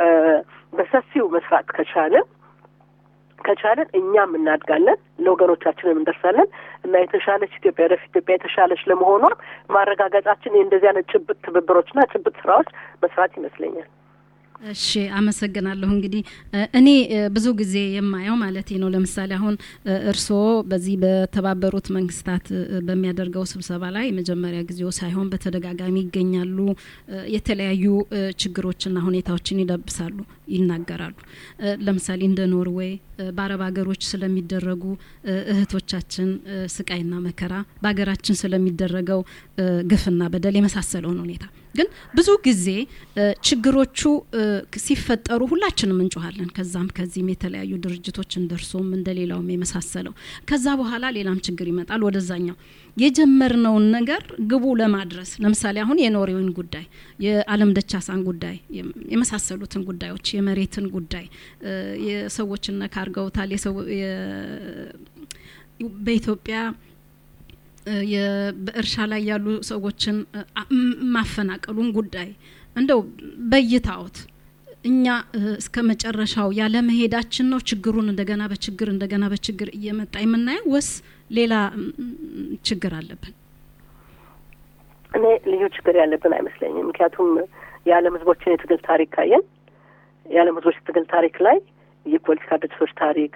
በሰፊው መስራት ከቻልን ከቻለን እኛም እናድጋለን፣ ለወገኖቻችንም እንደርሳለን እና የተሻለች ኢትዮጵያ ወደፊት ኢትዮጵያ የተሻለች ለመሆኗ ማረጋገጫችን እንደዚህ አይነት ጭብጥ ትብብሮችና ጭብጥ ስራዎች መስራት ይመስለኛል። እሺ አመሰግናለሁ። እንግዲህ እኔ ብዙ ጊዜ የማየው ማለት ነው ለምሳሌ አሁን እርስዎ በዚህ በተባበሩት መንግስታት በሚያደርገው ስብሰባ ላይ መጀመሪያ ጊዜው ሳይሆን በተደጋጋሚ ይገኛሉ። የተለያዩ ችግሮችና ሁኔታዎችን ይለብሳሉ፣ ይናገራሉ። ለምሳሌ እንደ ኖርዌይ በአረብ ሀገሮች ስለሚደረጉ እህቶቻችን ስቃይና መከራ፣ በሀገራችን ስለሚደረገው ግፍና በደል የመሳሰለውን ሁኔታ ግን ብዙ ጊዜ ችግሮቹ ሲፈጠሩ ሁላችንም እንጮኋለን። ከዛም ከዚህም የተለያዩ ድርጅቶች እንደርሶም እንደሌላውም የመሳሰለው ከዛ በኋላ ሌላም ችግር ይመጣል። ወደዛኛው የጀመርነውን ነገር ግቡ ለማድረስ ለምሳሌ አሁን የኖሬውን ጉዳይ፣ የአለም ደቻሳን ጉዳይ የመሳሰሉትን ጉዳዮች የመሬትን ጉዳይ የሰዎችን ነካ አድርገውታል። በኢትዮጵያ በእርሻ ላይ ያሉ ሰዎችን ማፈናቀሉን ጉዳይ እንደው በይታዎት እኛ እስከ መጨረሻው ያለ መሄዳችን ነው ችግሩን እንደገና በችግር እንደገና በችግር እየመጣ የምናየው ወስ ሌላ ችግር አለብን? እኔ ልዩ ችግር ያለብን አይመስለኝም። ምክንያቱም የዓለም ሕዝቦችን የትግል ታሪክ ካየን የዓለም ሕዝቦች የትግል ታሪክ ላይ የፖለቲካ ድርጅቶች ታሪክ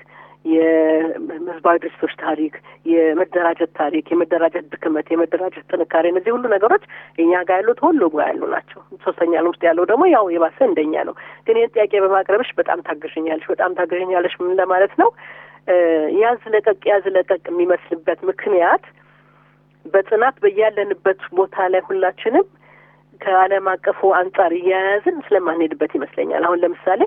የህዝባዊ ድርጅቶች ታሪክ፣ የመደራጀት ታሪክ፣ የመደራጀት ድክመት፣ የመደራጀት ጥንካሬ፣ እነዚህ ሁሉ ነገሮች እኛ ጋር ያሉት ሁሉ ጋር ያሉ ናቸው። ሶስተኛ ዓለም ውስጥ ያለው ደግሞ ያው የባሰ እንደኛ ነው። ግን ይህን ጥያቄ በማቅረብሽ በጣም ታግዥኛለሽ፣ በጣም ታግዥኛለሽ ምን ለማለት ነው? ያዝ ለቀቅ ያዝ ለቀቅ የሚመስልበት ምክንያት በጽናት በያለንበት ቦታ ላይ ሁላችንም ከዓለም አቀፉ አንጻር እያያዝን ስለማንሄድበት ይመስለኛል። አሁን ለምሳሌ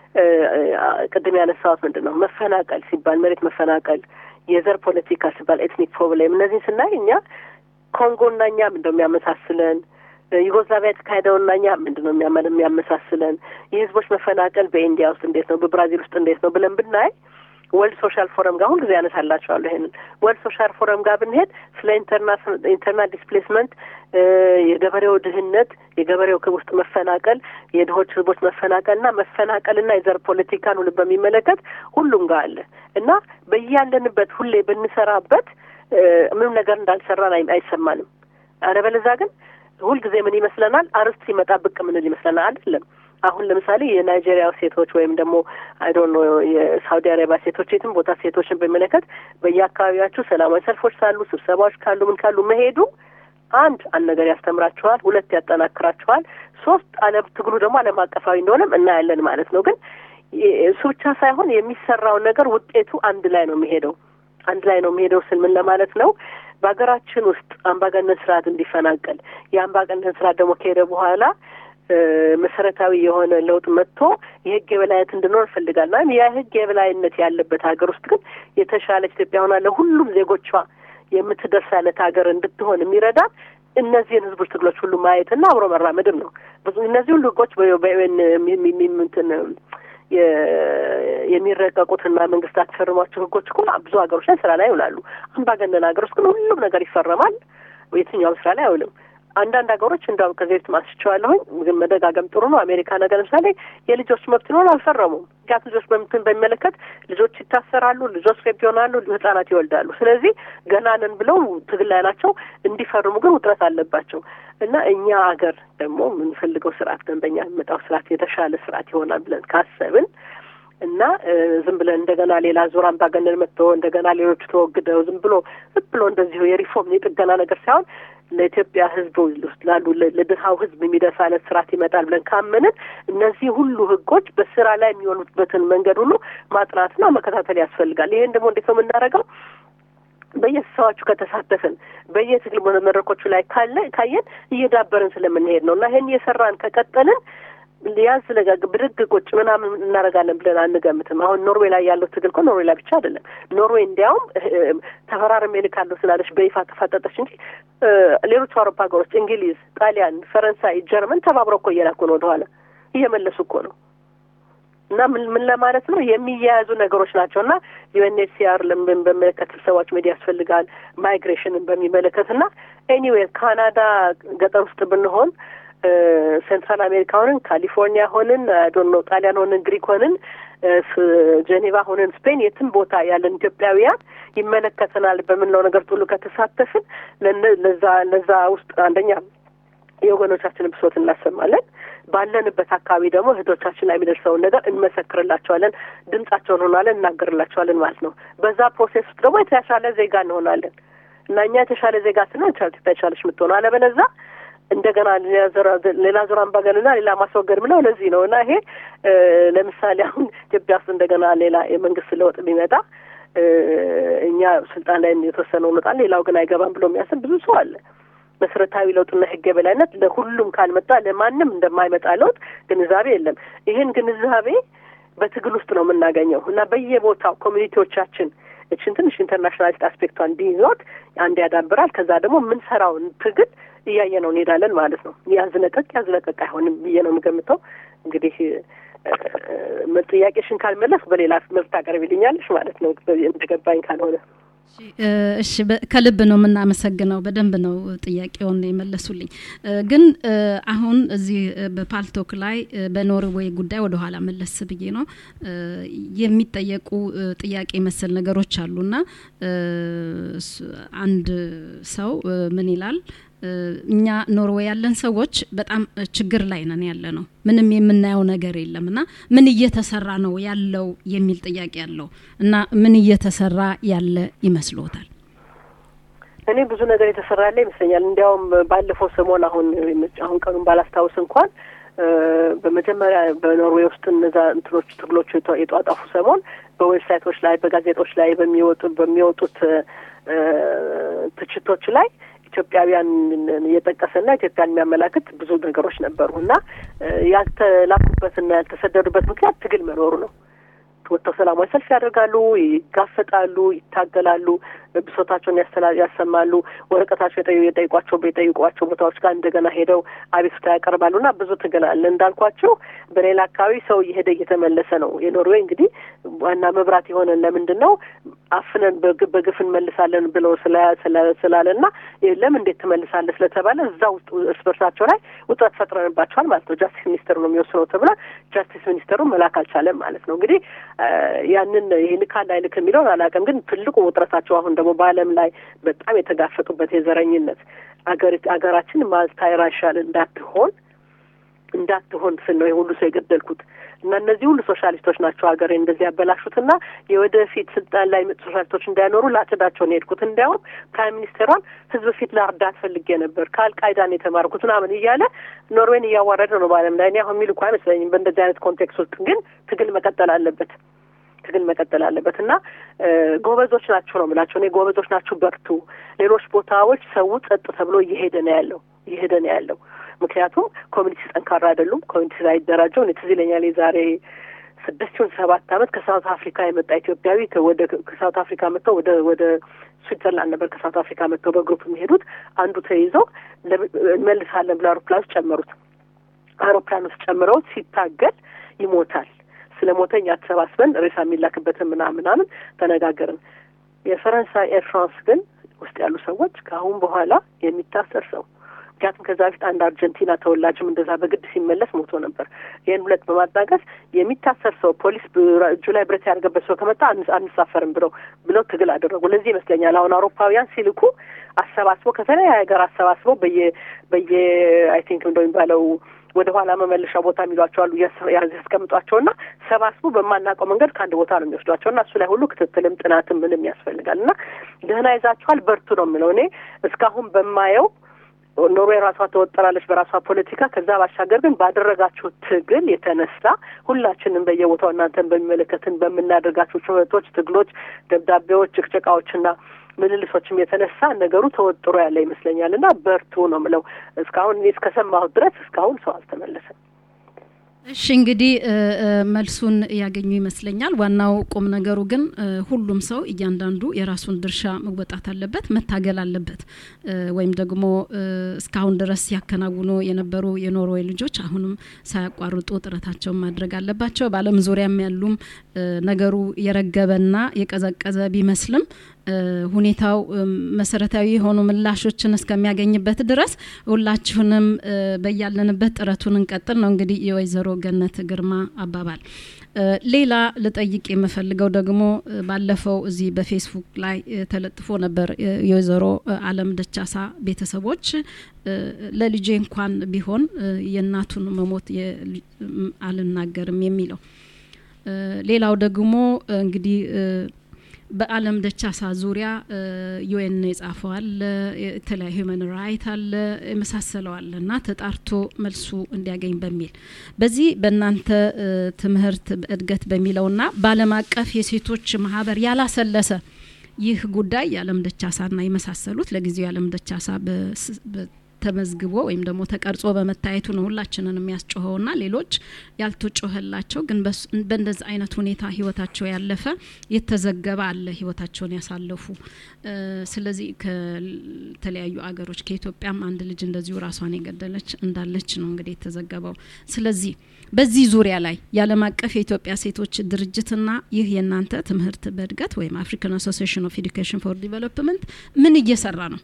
ቅድም ያነሳሁት ምንድን ነው መፈናቀል ሲባል መሬት መፈናቀል፣ የዘር ፖለቲካ ሲባል ኤትኒክ ፕሮብሌም እነዚህን ስናይ እኛ ኮንጎና እኛ ምንድን ነው የሚያመሳስለን? ዩጎዝላቪያ የተካሄደውና እኛ ምንድን ነው የሚያመሳስለን? የህዝቦች መፈናቀል በኢንዲያ ውስጥ እንዴት ነው፣ በብራዚል ውስጥ እንዴት ነው ብለን ብናይ ወርልድ ሶሻል ፎረም ጋር ሁልጊዜ ያነሳላቸዋለሁ። ይሄንን ወርልድ ሶሻል ፎረም ጋር ብንሄድ ስለ ኢንተርናል ዲስፕሌስመንት፣ የገበሬው ድህነት፣ የገበሬው ውስጥ መፈናቀል፣ የድሆች ህዝቦች መፈናቀልና መፈናቀልና የዘር ፖለቲካን ሁሉ በሚመለከት ሁሉም ጋር አለ እና በያለንበት ሁሌ ብንሰራበት ምንም ነገር እንዳልሰራን አይሰማንም። አለበለዚያ ግን ሁልጊዜ ምን ይመስለናል? አርስት ሲመጣ ብቅ ምንል ይመስለናል። አይደለም አሁን ለምሳሌ የናይጄሪያ ሴቶች ወይም ደግሞ አይዶን ነው የሳውዲ አረቢያ ሴቶች የትም ቦታ ሴቶችን በሚመለከት በየአካባቢያችሁ ሰላማዊ ሰልፎች ካሉ፣ ስብሰባዎች ካሉ፣ ምን ካሉ መሄዱ አንድ አንድ ነገር ያስተምራችኋል፣ ሁለት ያጠናክራችኋል፣ ሶስት አለም ትግሉ ደግሞ ዓለም አቀፋዊ እንደሆነም እናያለን ማለት ነው። ግን እሱ ብቻ ሳይሆን የሚሰራው ነገር ውጤቱ አንድ ላይ ነው የሚሄደው አንድ ላይ ነው የሚሄደው ስል ምን ለማለት ነው? በሀገራችን ውስጥ አምባገነን ስርዓት እንዲፈናቀል የአምባገነን ስርዓት ደግሞ ከሄደ በኋላ መሰረታዊ የሆነ ለውጥ መጥቶ የህግ የበላይነት እንድኖር እንፈልጋለን። ወይም የህግ የበላይነት ያለበት ሀገር ውስጥ ግን የተሻለች ኢትዮጵያ ሆና ለሁሉም ዜጎቿ የምትደርስ አይነት ሀገር እንድትሆን የሚረዳት እነዚህን ህዝቦች ትግሎች ሁሉ ማየትና አብሮ መራመድም ነው። ብዙ እነዚህ ሁሉ ህጎች በዩኤን እንትን የሚረቀቁትና መንግስታት ፈርሟቸው ህጎች እኮ ብዙ ሀገሮች ላይ ስራ ላይ ይውላሉ። አምባገነን ሀገር ውስጥ ግን ሁሉም ነገር ይፈረማል፣ የትኛውም ስራ ላይ አይውልም። አንዳንድ ሀገሮች እንዲያውም ከዚህ በፊት ማስቸዋለሁኝ፣ ግን መደጋገም ጥሩ ነው። አሜሪካ ነገር ለምሳሌ የልጆች መብት ነው አልፈረሙም። ምክንያቱ ልጆች በምትን በሚመለከት ልጆች ይታሰራሉ፣ ልጆች ሬፕ ይሆናሉ፣ ህጻናት ይወልዳሉ። ስለዚህ ገና ነን ብለው ትግል ላይ ናቸው። እንዲፈርሙ ግን ውጥረት አለባቸው እና እኛ ሀገር ደግሞ የምንፈልገው ስርዓት ደንበኛ የሚመጣው ስርዓት የተሻለ ስርዓት ይሆናል ብለን ካሰብን እና ዝም ብለን እንደገና ሌላ ዙር አምባገነን መጥቶ እንደገና ሌሎቹ ተወግደው ዝም ብሎ ዝም ብሎ እንደዚሁ የሪፎርም የጥገና ነገር ሳይሆን ለኢትዮጵያ ሕዝብ ውስጥ ላሉ ለድሀው ሕዝብ የሚደርስ አይነት ስርዓት ይመጣል ብለን ካመንን እነዚህ ሁሉ ሕጎች በስራ ላይ የሚሆኑበትን መንገድ ሁሉ ማጥናትና መከታተል ያስፈልጋል። ይሄን ደግሞ እንዴት ነው የምናደርገው? በየስብሰባዎቹ ከተሳተፍን በየትግል መድረኮቹ ላይ ካለ ካየን እየዳበርን ስለምንሄድ ነው እና ይሄን እየሰራን ከቀጠልን ያዝ ለጋግ ብድግ ቁጭ ምናምን እናደርጋለን ብለን አንገምትም። አሁን ኖርዌይ ላይ ያለው ትግል እኮ ኖርዌይ ላይ ብቻ አይደለም። ኖርዌይ እንዲያውም ተፈራርሜ እልካለሁ ስላለች በይፋ ተፋጠጠች እንጂ ሌሎቹ አውሮፓ ሀገሮች እንግሊዝ፣ ጣሊያን፣ ፈረንሳይ፣ ጀርመን ተባብረው እኮ እየላኩ ነው ወደኋላ እየመለሱ እኮ ነው። እና ምን ምን ለማለት ነው የሚያያዙ ነገሮች ናቸው። እና ዩኤንኤችሲአር ለምን በሚመለከት ስብሰባዎች መሄድ ያስፈልጋል። ማይግሬሽንን በሚመለከት እና ኤኒዌይ ካናዳ ገጠር ውስጥ ብንሆን ሴንትራል አሜሪካ ሆንን፣ ካሊፎርኒያ ሆንን፣ ዶኖ ጣሊያን ሆንን፣ ግሪክ ሆንን፣ ጄኔቫ ሆንን፣ ስፔን የትም ቦታ ያለን ኢትዮጵያውያን ይመለከተናል በምንለው ነገር ሁሉ ከተሳተፍን ለዛ ለዛ ውስጥ አንደኛ የወገኖቻችንን ብሶት እናሰማለን። ባለንበት አካባቢ ደግሞ እህቶቻችን ላይ የሚደርሰውን ነገር እንመሰክርላቸዋለን፣ ድምጻቸውን እንሆናለን፣ እናገርላቸዋለን ማለት ነው። በዛ ፕሮሴስ ውስጥ ደግሞ የተሻለ ዜጋ እንሆናለን እና እኛ የተሻለ ዜጋ ስንሆን የተሻለች የምትሆነው አለበለዛ እንደገና ሌላ ዙር አምባገነንና ሌላ ማስወገድ ምለው ለዚህ ነው እና ይሄ ለምሳሌ አሁን ኢትዮጵያ ውስጥ እንደገና ሌላ የመንግስት ለውጥ ቢመጣ እኛ ስልጣን ላይ የተወሰነው እንወጣል፣ ሌላው ግን አይገባም ብሎ የሚያስብ ብዙ ሰው አለ። መሰረታዊ ለውጥና ህግ የበላይነት ለሁሉም ካልመጣ ለማንም እንደማይመጣ ለውጥ ግንዛቤ የለም። ይህን ግንዛቤ በትግል ውስጥ ነው የምናገኘው እና በየቦታው ኮሚኒቲዎቻችን እችን ትንሽ ኢንተርናሽናሊስት አስፔክቷን ቢይዟት አንድ ያዳብራል። ከዛ ደግሞ የምንሰራውን ትግል እያየ ነው እንሄዳለን ማለት ነው። ያዝለቀቅ ያዝለቀቅ አይሆንም ብዬ ነው የምገምተው። እንግዲህ ጥያቄሽን ካልመለስ በሌላ መልክ ታቀርቢልኛለሽ ማለት ነው እንደገባኝ ካልሆነ እሺ ከልብ ነው የምናመሰግነው። በደንብ ነው ጥያቄውን የመለሱልኝ። ግን አሁን እዚህ በፓልቶክ ላይ በኖርዌይ ጉዳይ ወደ ኋላ መለስ ብዬ ነው የሚጠየቁ ጥያቄ መሰል ነገሮች አሉና አንድ ሰው ምን ይላል? እኛ ኖርዌይ ያለን ሰዎች በጣም ችግር ላይ ነን ያለ ነው። ምንም የምናየው ነገር የለም እና ምን እየተሰራ ነው ያለው የሚል ጥያቄ አለው እና ምን እየተሰራ ያለ ይመስሎታል? እኔ ብዙ ነገር የተሰራ ያለ ይመስለኛል። እንዲያውም ባለፈው ሰሞን አሁን አሁን ቀኑን ባላስታውስ እንኳን በመጀመሪያ በኖርዌይ ውስጥ እነዛ እንትኖች ትግሎች የጧጣፉ ሰሞን በዌብሳይቶች ላይ በጋዜጦች ላይ በሚወጡ በሚወጡት ትችቶች ላይ ኢትዮጵያውያን እየጠቀሰና ኢትዮጵያን የሚያመላክት ብዙ ነገሮች ነበሩ እና ያልተላኩበትና ያልተሰደዱበት ምክንያት ትግል መኖሩ ነው። ወጥተው ሰላማዊ ሰልፍ ያደርጋሉ፣ ይጋፈጣሉ፣ ይታገላሉ፣ ብሶታቸውን ያሰማሉ። ወረቀታቸው የጠይቋቸው የጠይቋቸው ቦታዎች ጋር እንደገና ሄደው አቤቱታ ያቀርባሉ እና ብዙ ትግል አለ። እንዳልኳቸው በሌላ አካባቢ ሰው እየሄደ እየተመለሰ ነው። የኖርዌይ እንግዲህ ዋና መብራት የሆነን ለምንድን ነው አፍነን በግፍ እንመልሳለን ብለው ስላለና የለም እንዴት ትመልሳለህ ስለተባለ እዛ ውስጥ እርስ በርሳቸው ላይ ውጥረት ፈጥረንባቸዋል ማለት ነው። ጃስቲስ ሚኒስተሩ ነው የሚወስነው ተብሏል። ጃስቲስ ሚኒስተሩ መላክ አልቻለም ማለት ነው። እንግዲህ ያንን ይልካል አይልክ የሚለውን አላውቅም፣ ግን ትልቁ ውጥረታቸው አሁን ደግሞ በዓለም ላይ በጣም የተጋፈጡበት የዘረኝነት አገር አገራችን ማልታይራሻል እንዳትሆን እንዳትሆን ስል ነው የሁሉ ሰው የገደልኩት እና እነዚህ ሁሉ ሶሻሊስቶች ናቸው ሀገሬ እንደዚህ ያበላሹትና የወደፊት ስልጣን ላይ መጡ ሶሻሊስቶች እንዳይኖሩ ላጭዳቸውን የሄድኩት። እንዲያውም ፕራይም ሚኒስቴሯን ህዝብ ፊት ለእርዳት ፈልጌ ነበር ከአልቃይዳን የተማርኩት ምናምን እያለ ኖርዌይን እያዋረደ ነው በዓለም ላይ። እኔ አሁን የሚልኩ አይመስለኝም። በእንደዚህ አይነት ኮንቴክስት ውስጥ ግን ትግል መቀጠል አለበት ትግል መቀጠል አለበት እና ጎበዞች ናቸው ነው የምላቸው። እኔ ጎበዞች ናችሁ፣ በርቱ። ሌሎች ቦታዎች ሰው ጸጥ ተብሎ እየሄደ ነው ያለው እየሄደ ነው ያለው ምክንያቱም ኮሚኒቲ ጠንካራ አይደሉም። ኮሚኒቲ ሳይደራጀው እኔ ትዝ ይለኛል የዛሬ ስድስት ይሁን ሰባት ዓመት ከሳውት አፍሪካ የመጣ ኢትዮጵያዊ ወደ ከሳውት አፍሪካ መጥተው ወደ ወደ ስዊትዘርላንድ ነበር ከሳውት አፍሪካ መጥተው በግሩፕ የሚሄዱት አንዱ ተይዘው እንመልሳለን ብለው አውሮፕላን ውስጥ ጨመሩት። አውሮፕላን ውስጥ ጨምረውት ሲታገል ይሞታል። ስለ ሞተኛ ተሰባስበን ሬሳ የሚላክበትን ምናምን ምናምን ተነጋገርን። የፈረንሳይ ኤር ፍራንስ ግን ውስጥ ያሉ ሰዎች ከአሁን በኋላ የሚታሰር ሰው ምክንያቱም ከዛ በፊት አንድ አርጀንቲና ተወላጅም እንደዛ በግድ ሲመለስ ሞቶ ነበር። ይህን ሁለት በማጣቀስ የሚታሰር ሰው ፖሊስ እጁ ላይ ብረት ያደርገበት ሰው ከመጣ አንሳፈርም ብለው ብለው ትግል አደረጉ። ለዚህ ይመስለኛል አሁን አውሮፓውያን ሲልኩ አሰባስበው ከተለያየ ሀገር አሰባስበው በየ በየ አይ ቲንክ እንደሚባለው ወደ ኋላ መመለሻ ቦታ የሚሏቸው አሉ ያስቀምጧቸውና ሰባስቡ በማናውቀው መንገድ ከአንድ ቦታ ነው የሚወስዷቸው እና እሱ ላይ ሁሉ ክትትልም ጥናትም ምንም ያስፈልጋል እና ደህና ይዛችኋል በርቱ ነው የምለው እኔ እስካሁን በማየው ኖርዌይ ራሷ ተወጠራለች በራሷ ፖለቲካ። ከዛ ባሻገር ግን ባደረጋችሁ ትግል የተነሳ ሁላችንም በየቦታው እናንተን በሚመለከትን በምናደርጋቸው ጩኸቶች፣ ትግሎች፣ ደብዳቤዎች፣ ጭቅጭቃዎችና ምልልሶችም የተነሳ ነገሩ ተወጥሮ ያለ ይመስለኛል እና በርቱ ነው ምለው። እስካሁን እኔ እስከሰማሁት ድረስ እስካሁን ሰው አልተመለሰም። እሺ እንግዲህ መልሱን ያገኙ ይመስለኛል። ዋናው ቁም ነገሩ ግን ሁሉም ሰው እያንዳንዱ የራሱን ድርሻ መወጣት አለበት፣ መታገል አለበት። ወይም ደግሞ እስካሁን ድረስ ሲያከናውኑ የነበሩ የኖርዌይ ልጆች አሁንም ሳያቋርጡ ጥረታቸውን ማድረግ አለባቸው። በዓለም ዙሪያም ያሉም ነገሩ የረገበና የቀዘቀዘ ቢመስልም ሁኔታው መሰረታዊ የሆኑ ምላሾችን እስከሚያገኝበት ድረስ ሁላችሁንም በያለንበት ጥረቱን እንቀጥል ነው እንግዲህ የወይዘሮ ገነት ግርማ አባባል። ሌላ ልጠይቅ የምፈልገው ደግሞ ባለፈው እዚህ በፌስቡክ ላይ ተለጥፎ ነበር የወይዘሮ አለም ደቻሳ ቤተሰቦች ለልጄ እንኳን ቢሆን የእናቱን መሞት አልናገርም የሚለው ሌላው ደግሞ እንግዲህ በአለም ደቻሳ ዙሪያ ዩኤን የጻፈው አለ፣ የተለያዩ ሂውመን ራይት አለ፣ የመሳሰለው አለ እና ተጣርቶ መልሱ እንዲያገኝ በሚል በዚህ በእናንተ ትምህርት እድገት በሚለውና በአለም አቀፍ የሴቶች ማህበር ያላሰለሰ ይህ ጉዳይ የአለም ደቻሳና የመሳሰሉት ለጊዜው የአለም ደቻሳ ተመዝግቦ ወይም ደግሞ ተቀርጾ በመታየቱ ነው ሁላችንን የሚያስጮኸውና ሌሎች ያልተጮኸላቸው ግን በእንደዚህ አይነት ሁኔታ ህይወታቸው ያለፈ የተዘገበ አለ ህይወታቸውን ያሳለፉ። ስለዚህ ከተለያዩ አገሮች ከኢትዮጵያም አንድ ልጅ እንደዚሁ ራሷን የገደለች እንዳለች ነው እንግዲህ የተዘገበው። ስለዚህ በዚህ ዙሪያ ላይ የዓለም አቀፍ የኢትዮጵያ ሴቶች ድርጅትና ይህ የእናንተ ትምህርት በእድገት ወይም አፍሪካን አሶሲሽን ኦፍ ኤዱኬሽን ፎር ዲቨሎፕመንት ምን እየሰራ ነው?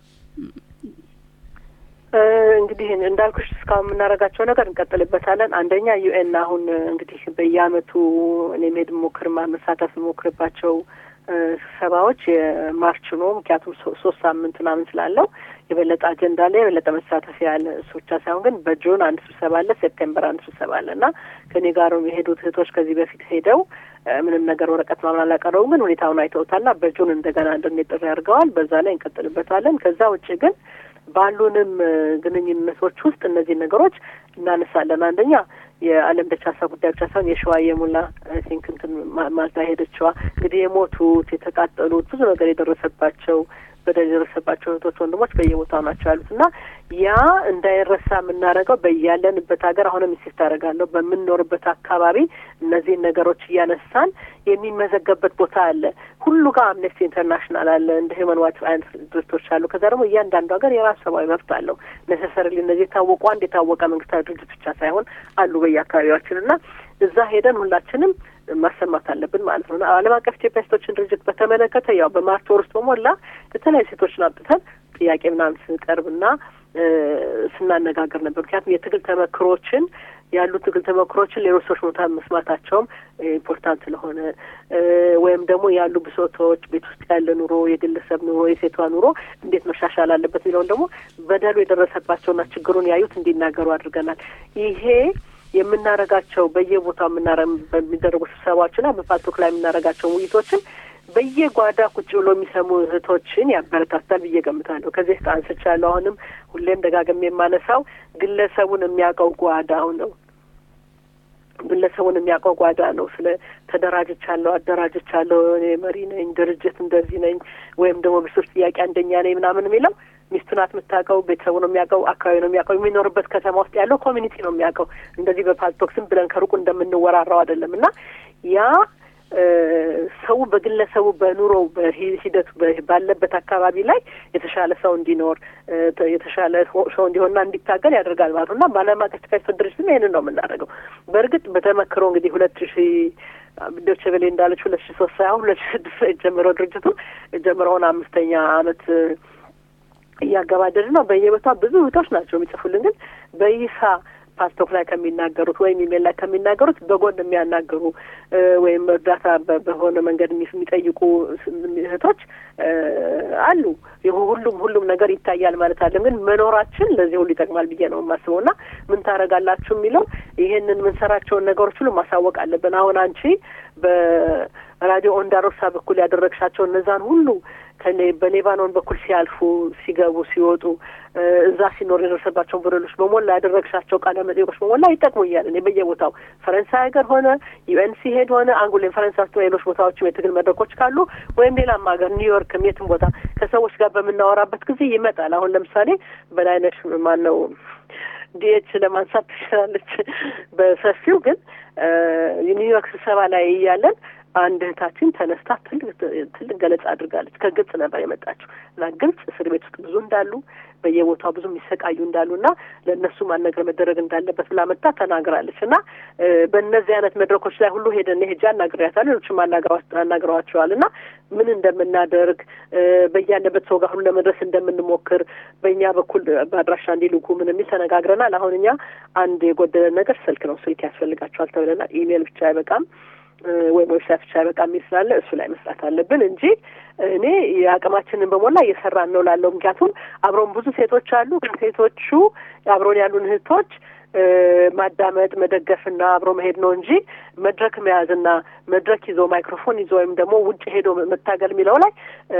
እንግዲህ እንዳልኩሽ እስካሁን የምናደርጋቸው ነገር እንቀጥልበታለን። አንደኛ ዩኤን አሁን እንግዲህ በየአመቱ እኔ መሄድ ሞክር መሳተፍ ሞክርባቸው ስብሰባዎች የማርች ነው። ምክንያቱም ሶስት ሳምንት ምናምን ስላለው የበለጠ አጀንዳ ላይ የበለጠ መሳተፍ ያለ እሱ ብቻ ሳይሆን ግን በጁን አንድ ስብሰባ አለ፣ ሴፕቴምበር አንድ ስብሰባ አለ እና ከእኔ ጋር የሄዱት እህቶች ከዚህ በፊት ሄደው ምንም ነገር ወረቀት ምናምን አላቀረቡም፣ ግን ሁኔታውን አይተውታልና በጁን እንደገና እንድንሄድ ጥሪ አድርገዋል። በዛ ላይ እንቀጥልበታለን። ከዛ ውጭ ግን ባሉንም ግንኙነቶች ውስጥ እነዚህ ነገሮች እናነሳለን። አንደኛ የዓለም ደቻሳ ጉዳይ ብቻ ሳይሆን የሸዋ የሙላ ቲንክ እንትን ማልታ ሄደችዋ እንግዲህ የሞቱት የተቃጠሉት ብዙ ነገር የደረሰባቸው በደል የደረሰባቸው እህቶች ወንድሞች በየቦታው ናቸው ያሉት እና ያ እንዳይረሳ የምናደርገው በያለንበት ሀገር አሁንም ኢንሲስት አደርጋለሁ በምንኖርበት አካባቢ እነዚህን ነገሮች እያነሳን የሚመዘገብበት ቦታ አለ። ሁሉ ጋር አምነስቲ ኢንተርናሽናል አለ፣ እንደ ሂውማን ዋይትስ አይነት ድርጅቶች አሉ። ከዛ ደግሞ እያንዳንዱ ሀገር የራሱ ሰብአዊ መብት አለው። ነሰሰሪ እነዚህ የታወቁ አንድ የታወቀ መንግስታዊ ድርጅት ብቻ ሳይሆን አሉ በየአካባቢያችን እና እዛ ሄደን ሁላችንም ማሰማት አለብን ማለት ነው። ዓለም አቀፍ ኢትዮጵያ ሴቶችን ድርጅት በተመለከተ ያው በማርች ወር ውስጥ በሞላ የተለያዩ ሴቶችን አምጥተን ጥያቄ ምናምን ስንቀርብና ስናነጋገር ነበር። ምክንያቱም የትግል ተመክሮችን ያሉ ትግል ተመክሮችን ሌሎች ሰዎች ቦታ መስማታቸውም ኢምፖርታንት ስለሆነ ወይም ደግሞ ያሉ ብሶቶች፣ ቤት ውስጥ ያለ ኑሮ፣ የግለሰብ ኑሮ፣ የሴቷ ኑሮ እንዴት መሻሻል አለበት የሚለውን ደግሞ በደሉ የደረሰባቸውና ችግሩን ያዩት እንዲናገሩ አድርገናል። ይሄ የምናረጋቸው በየቦታው በሚደረጉ ስብሰባዎችና በፓልቶክ ላይ የምናረጋቸው ውይይቶችን በየጓዳ ቁጭ ብሎ የሚሰሙ እህቶችን ያበረታታል ብዬ ገምታለሁ። ከዚህ አንስቻለሁ። አሁንም ሁሌም ደጋግሜ የማነሳው ግለሰቡን የሚያውቀው ጓዳው ነው። ግለሰቡን የሚያውቀው ጓዳ ነው። ስለ ተደራጅቻለሁ፣ አደራጅቻለሁ፣ እኔ መሪ ነኝ፣ ድርጅት እንደዚህ ነኝ፣ ወይም ደግሞ ብሶች ጥያቄ አንደኛ ነኝ ምናምን የሚለው ሚስቱ ናት የምታውቀው፣ ቤተሰቡ ነው የሚያውቀው፣ አካባቢ ነው የሚያውቀው፣ የሚኖርበት ከተማ ውስጥ ያለው ኮሚኒቲ ነው የሚያውቀው። እንደዚህ በፓልቶክ ዝም ብለን ከሩቁ እንደምንወራራው አይደለም እና ያ ሰው በግለሰቡ በኑሮው በሂደቱ ባለበት አካባቢ ላይ የተሻለ ሰው እንዲኖር የተሻለ ሰው እንዲሆንና እንዲታገል ያደርጋል ማለት ነው እና በዓለም አቀፍ ኢትዮጵያ ድርጅትም ይህንን ነው የምናደርገው። በእርግጥ በተመክሮ እንግዲህ ሁለት ሺ ዶቼ ቬለ እንዳለች ሁለት ሺ ሶስት ሳይሆን ሁለት ሺ ስድስት ጀምረው ድርጅቱ ጀምረውን አምስተኛ አመት እያገባደድ ነው። በየቦታው ብዙ እህቶች ናቸው የሚጽፉልን ግን በይፋ ፓስቶክ ላይ ከሚናገሩት ወይም ኢሜል ላይ ከሚናገሩት በጎን የሚያናገሩ ወይም እርዳታ በሆነ መንገድ የሚጠይቁ እህቶች አሉ። ሁሉም ሁሉም ነገር ይታያል ማለት አለም፣ ግን መኖራችን ለዚህ ሁሉ ይጠቅማል ብዬ ነው የማስበው። እና ምን ታደርጋላችሁ የሚለው ይሄንን የምንሰራቸውን ነገሮች ሁሉ ማሳወቅ አለብን። አሁን አንቺ በራዲዮ ኦንዳሮሳ በኩል ያደረግሻቸው እነዛን ሁሉ በሌባኖን በኩል ሲያልፉ ሲገቡ ሲወጡ እዛ ሲኖር የደረሰባቸውን በደሎች በሞላ ያደረግሻቸው ቃለ መጠይቆች በሞላ ይጠቅሙኛል። እኔ በየቦታው ፈረንሳይ ሀገር ሆነ ዩኤን ሲሄድ ሆነ አንጉሌን ፈረንሳይ ውስጥ ሌሎች ቦታዎችም የትግል መድረኮች ካሉ ወይም ሌላም ሀገር ኒውዮርክም የትም ቦታ ከሰዎች ጋር በምናወራበት ጊዜ ይመጣል። አሁን ለምሳሌ በላይነሽ ማን ነው ዲኤች ለማንሳት ትችላለች በሰፊው ግን ኒውዮርክ ስብሰባ ላይ እያለን አንድ እህታችን ተነስታ ትልቅ ትልቅ ገለጻ አድርጋለች። ከግብጽ ነበር የመጣችው እና ግብጽ እስር ቤት ውስጥ ብዙ እንዳሉ በየቦታው ብዙ የሚሰቃዩ እንዳሉ እና ለእነሱ ማን ነገር መደረግ እንዳለበት ብላ መጣ ተናግራለች። እና በእነዚህ አይነት መድረኮች ላይ ሁሉ ሄደን ሄጃ አናግሬያታለሁ። ሌሎችም አናግረዋቸዋል እና ምን እንደምናደርግ በያለበት ሰው ጋር ሁሉ ለመድረስ እንደምንሞክር በእኛ በኩል በአድራሻ እንዲልኩ ምን የሚል ተነጋግረናል። አሁን እኛ አንድ የጎደለ ነገር ስልክ ነው። ስልክ ያስፈልጋቸዋል ተብለናል። ኢሜል ብቻ አይበቃም ወይም ዌብሳይት ብቻ በቃ የሚል ስላለ እሱ ላይ መስራት አለብን እንጂ እኔ የአቅማችንን በሞላ እየሰራን ነው ላለው። ምክንያቱም አብረውን ብዙ ሴቶች አሉ። ግን ሴቶቹ አብረውን ያሉን እህቶች ማዳመጥ መደገፍና አብሮ መሄድ ነው እንጂ መድረክ መያዝና መድረክ ይዞ ማይክሮፎን ይዞ ወይም ደግሞ ውጭ ሄዶ መታገል የሚለው ላይ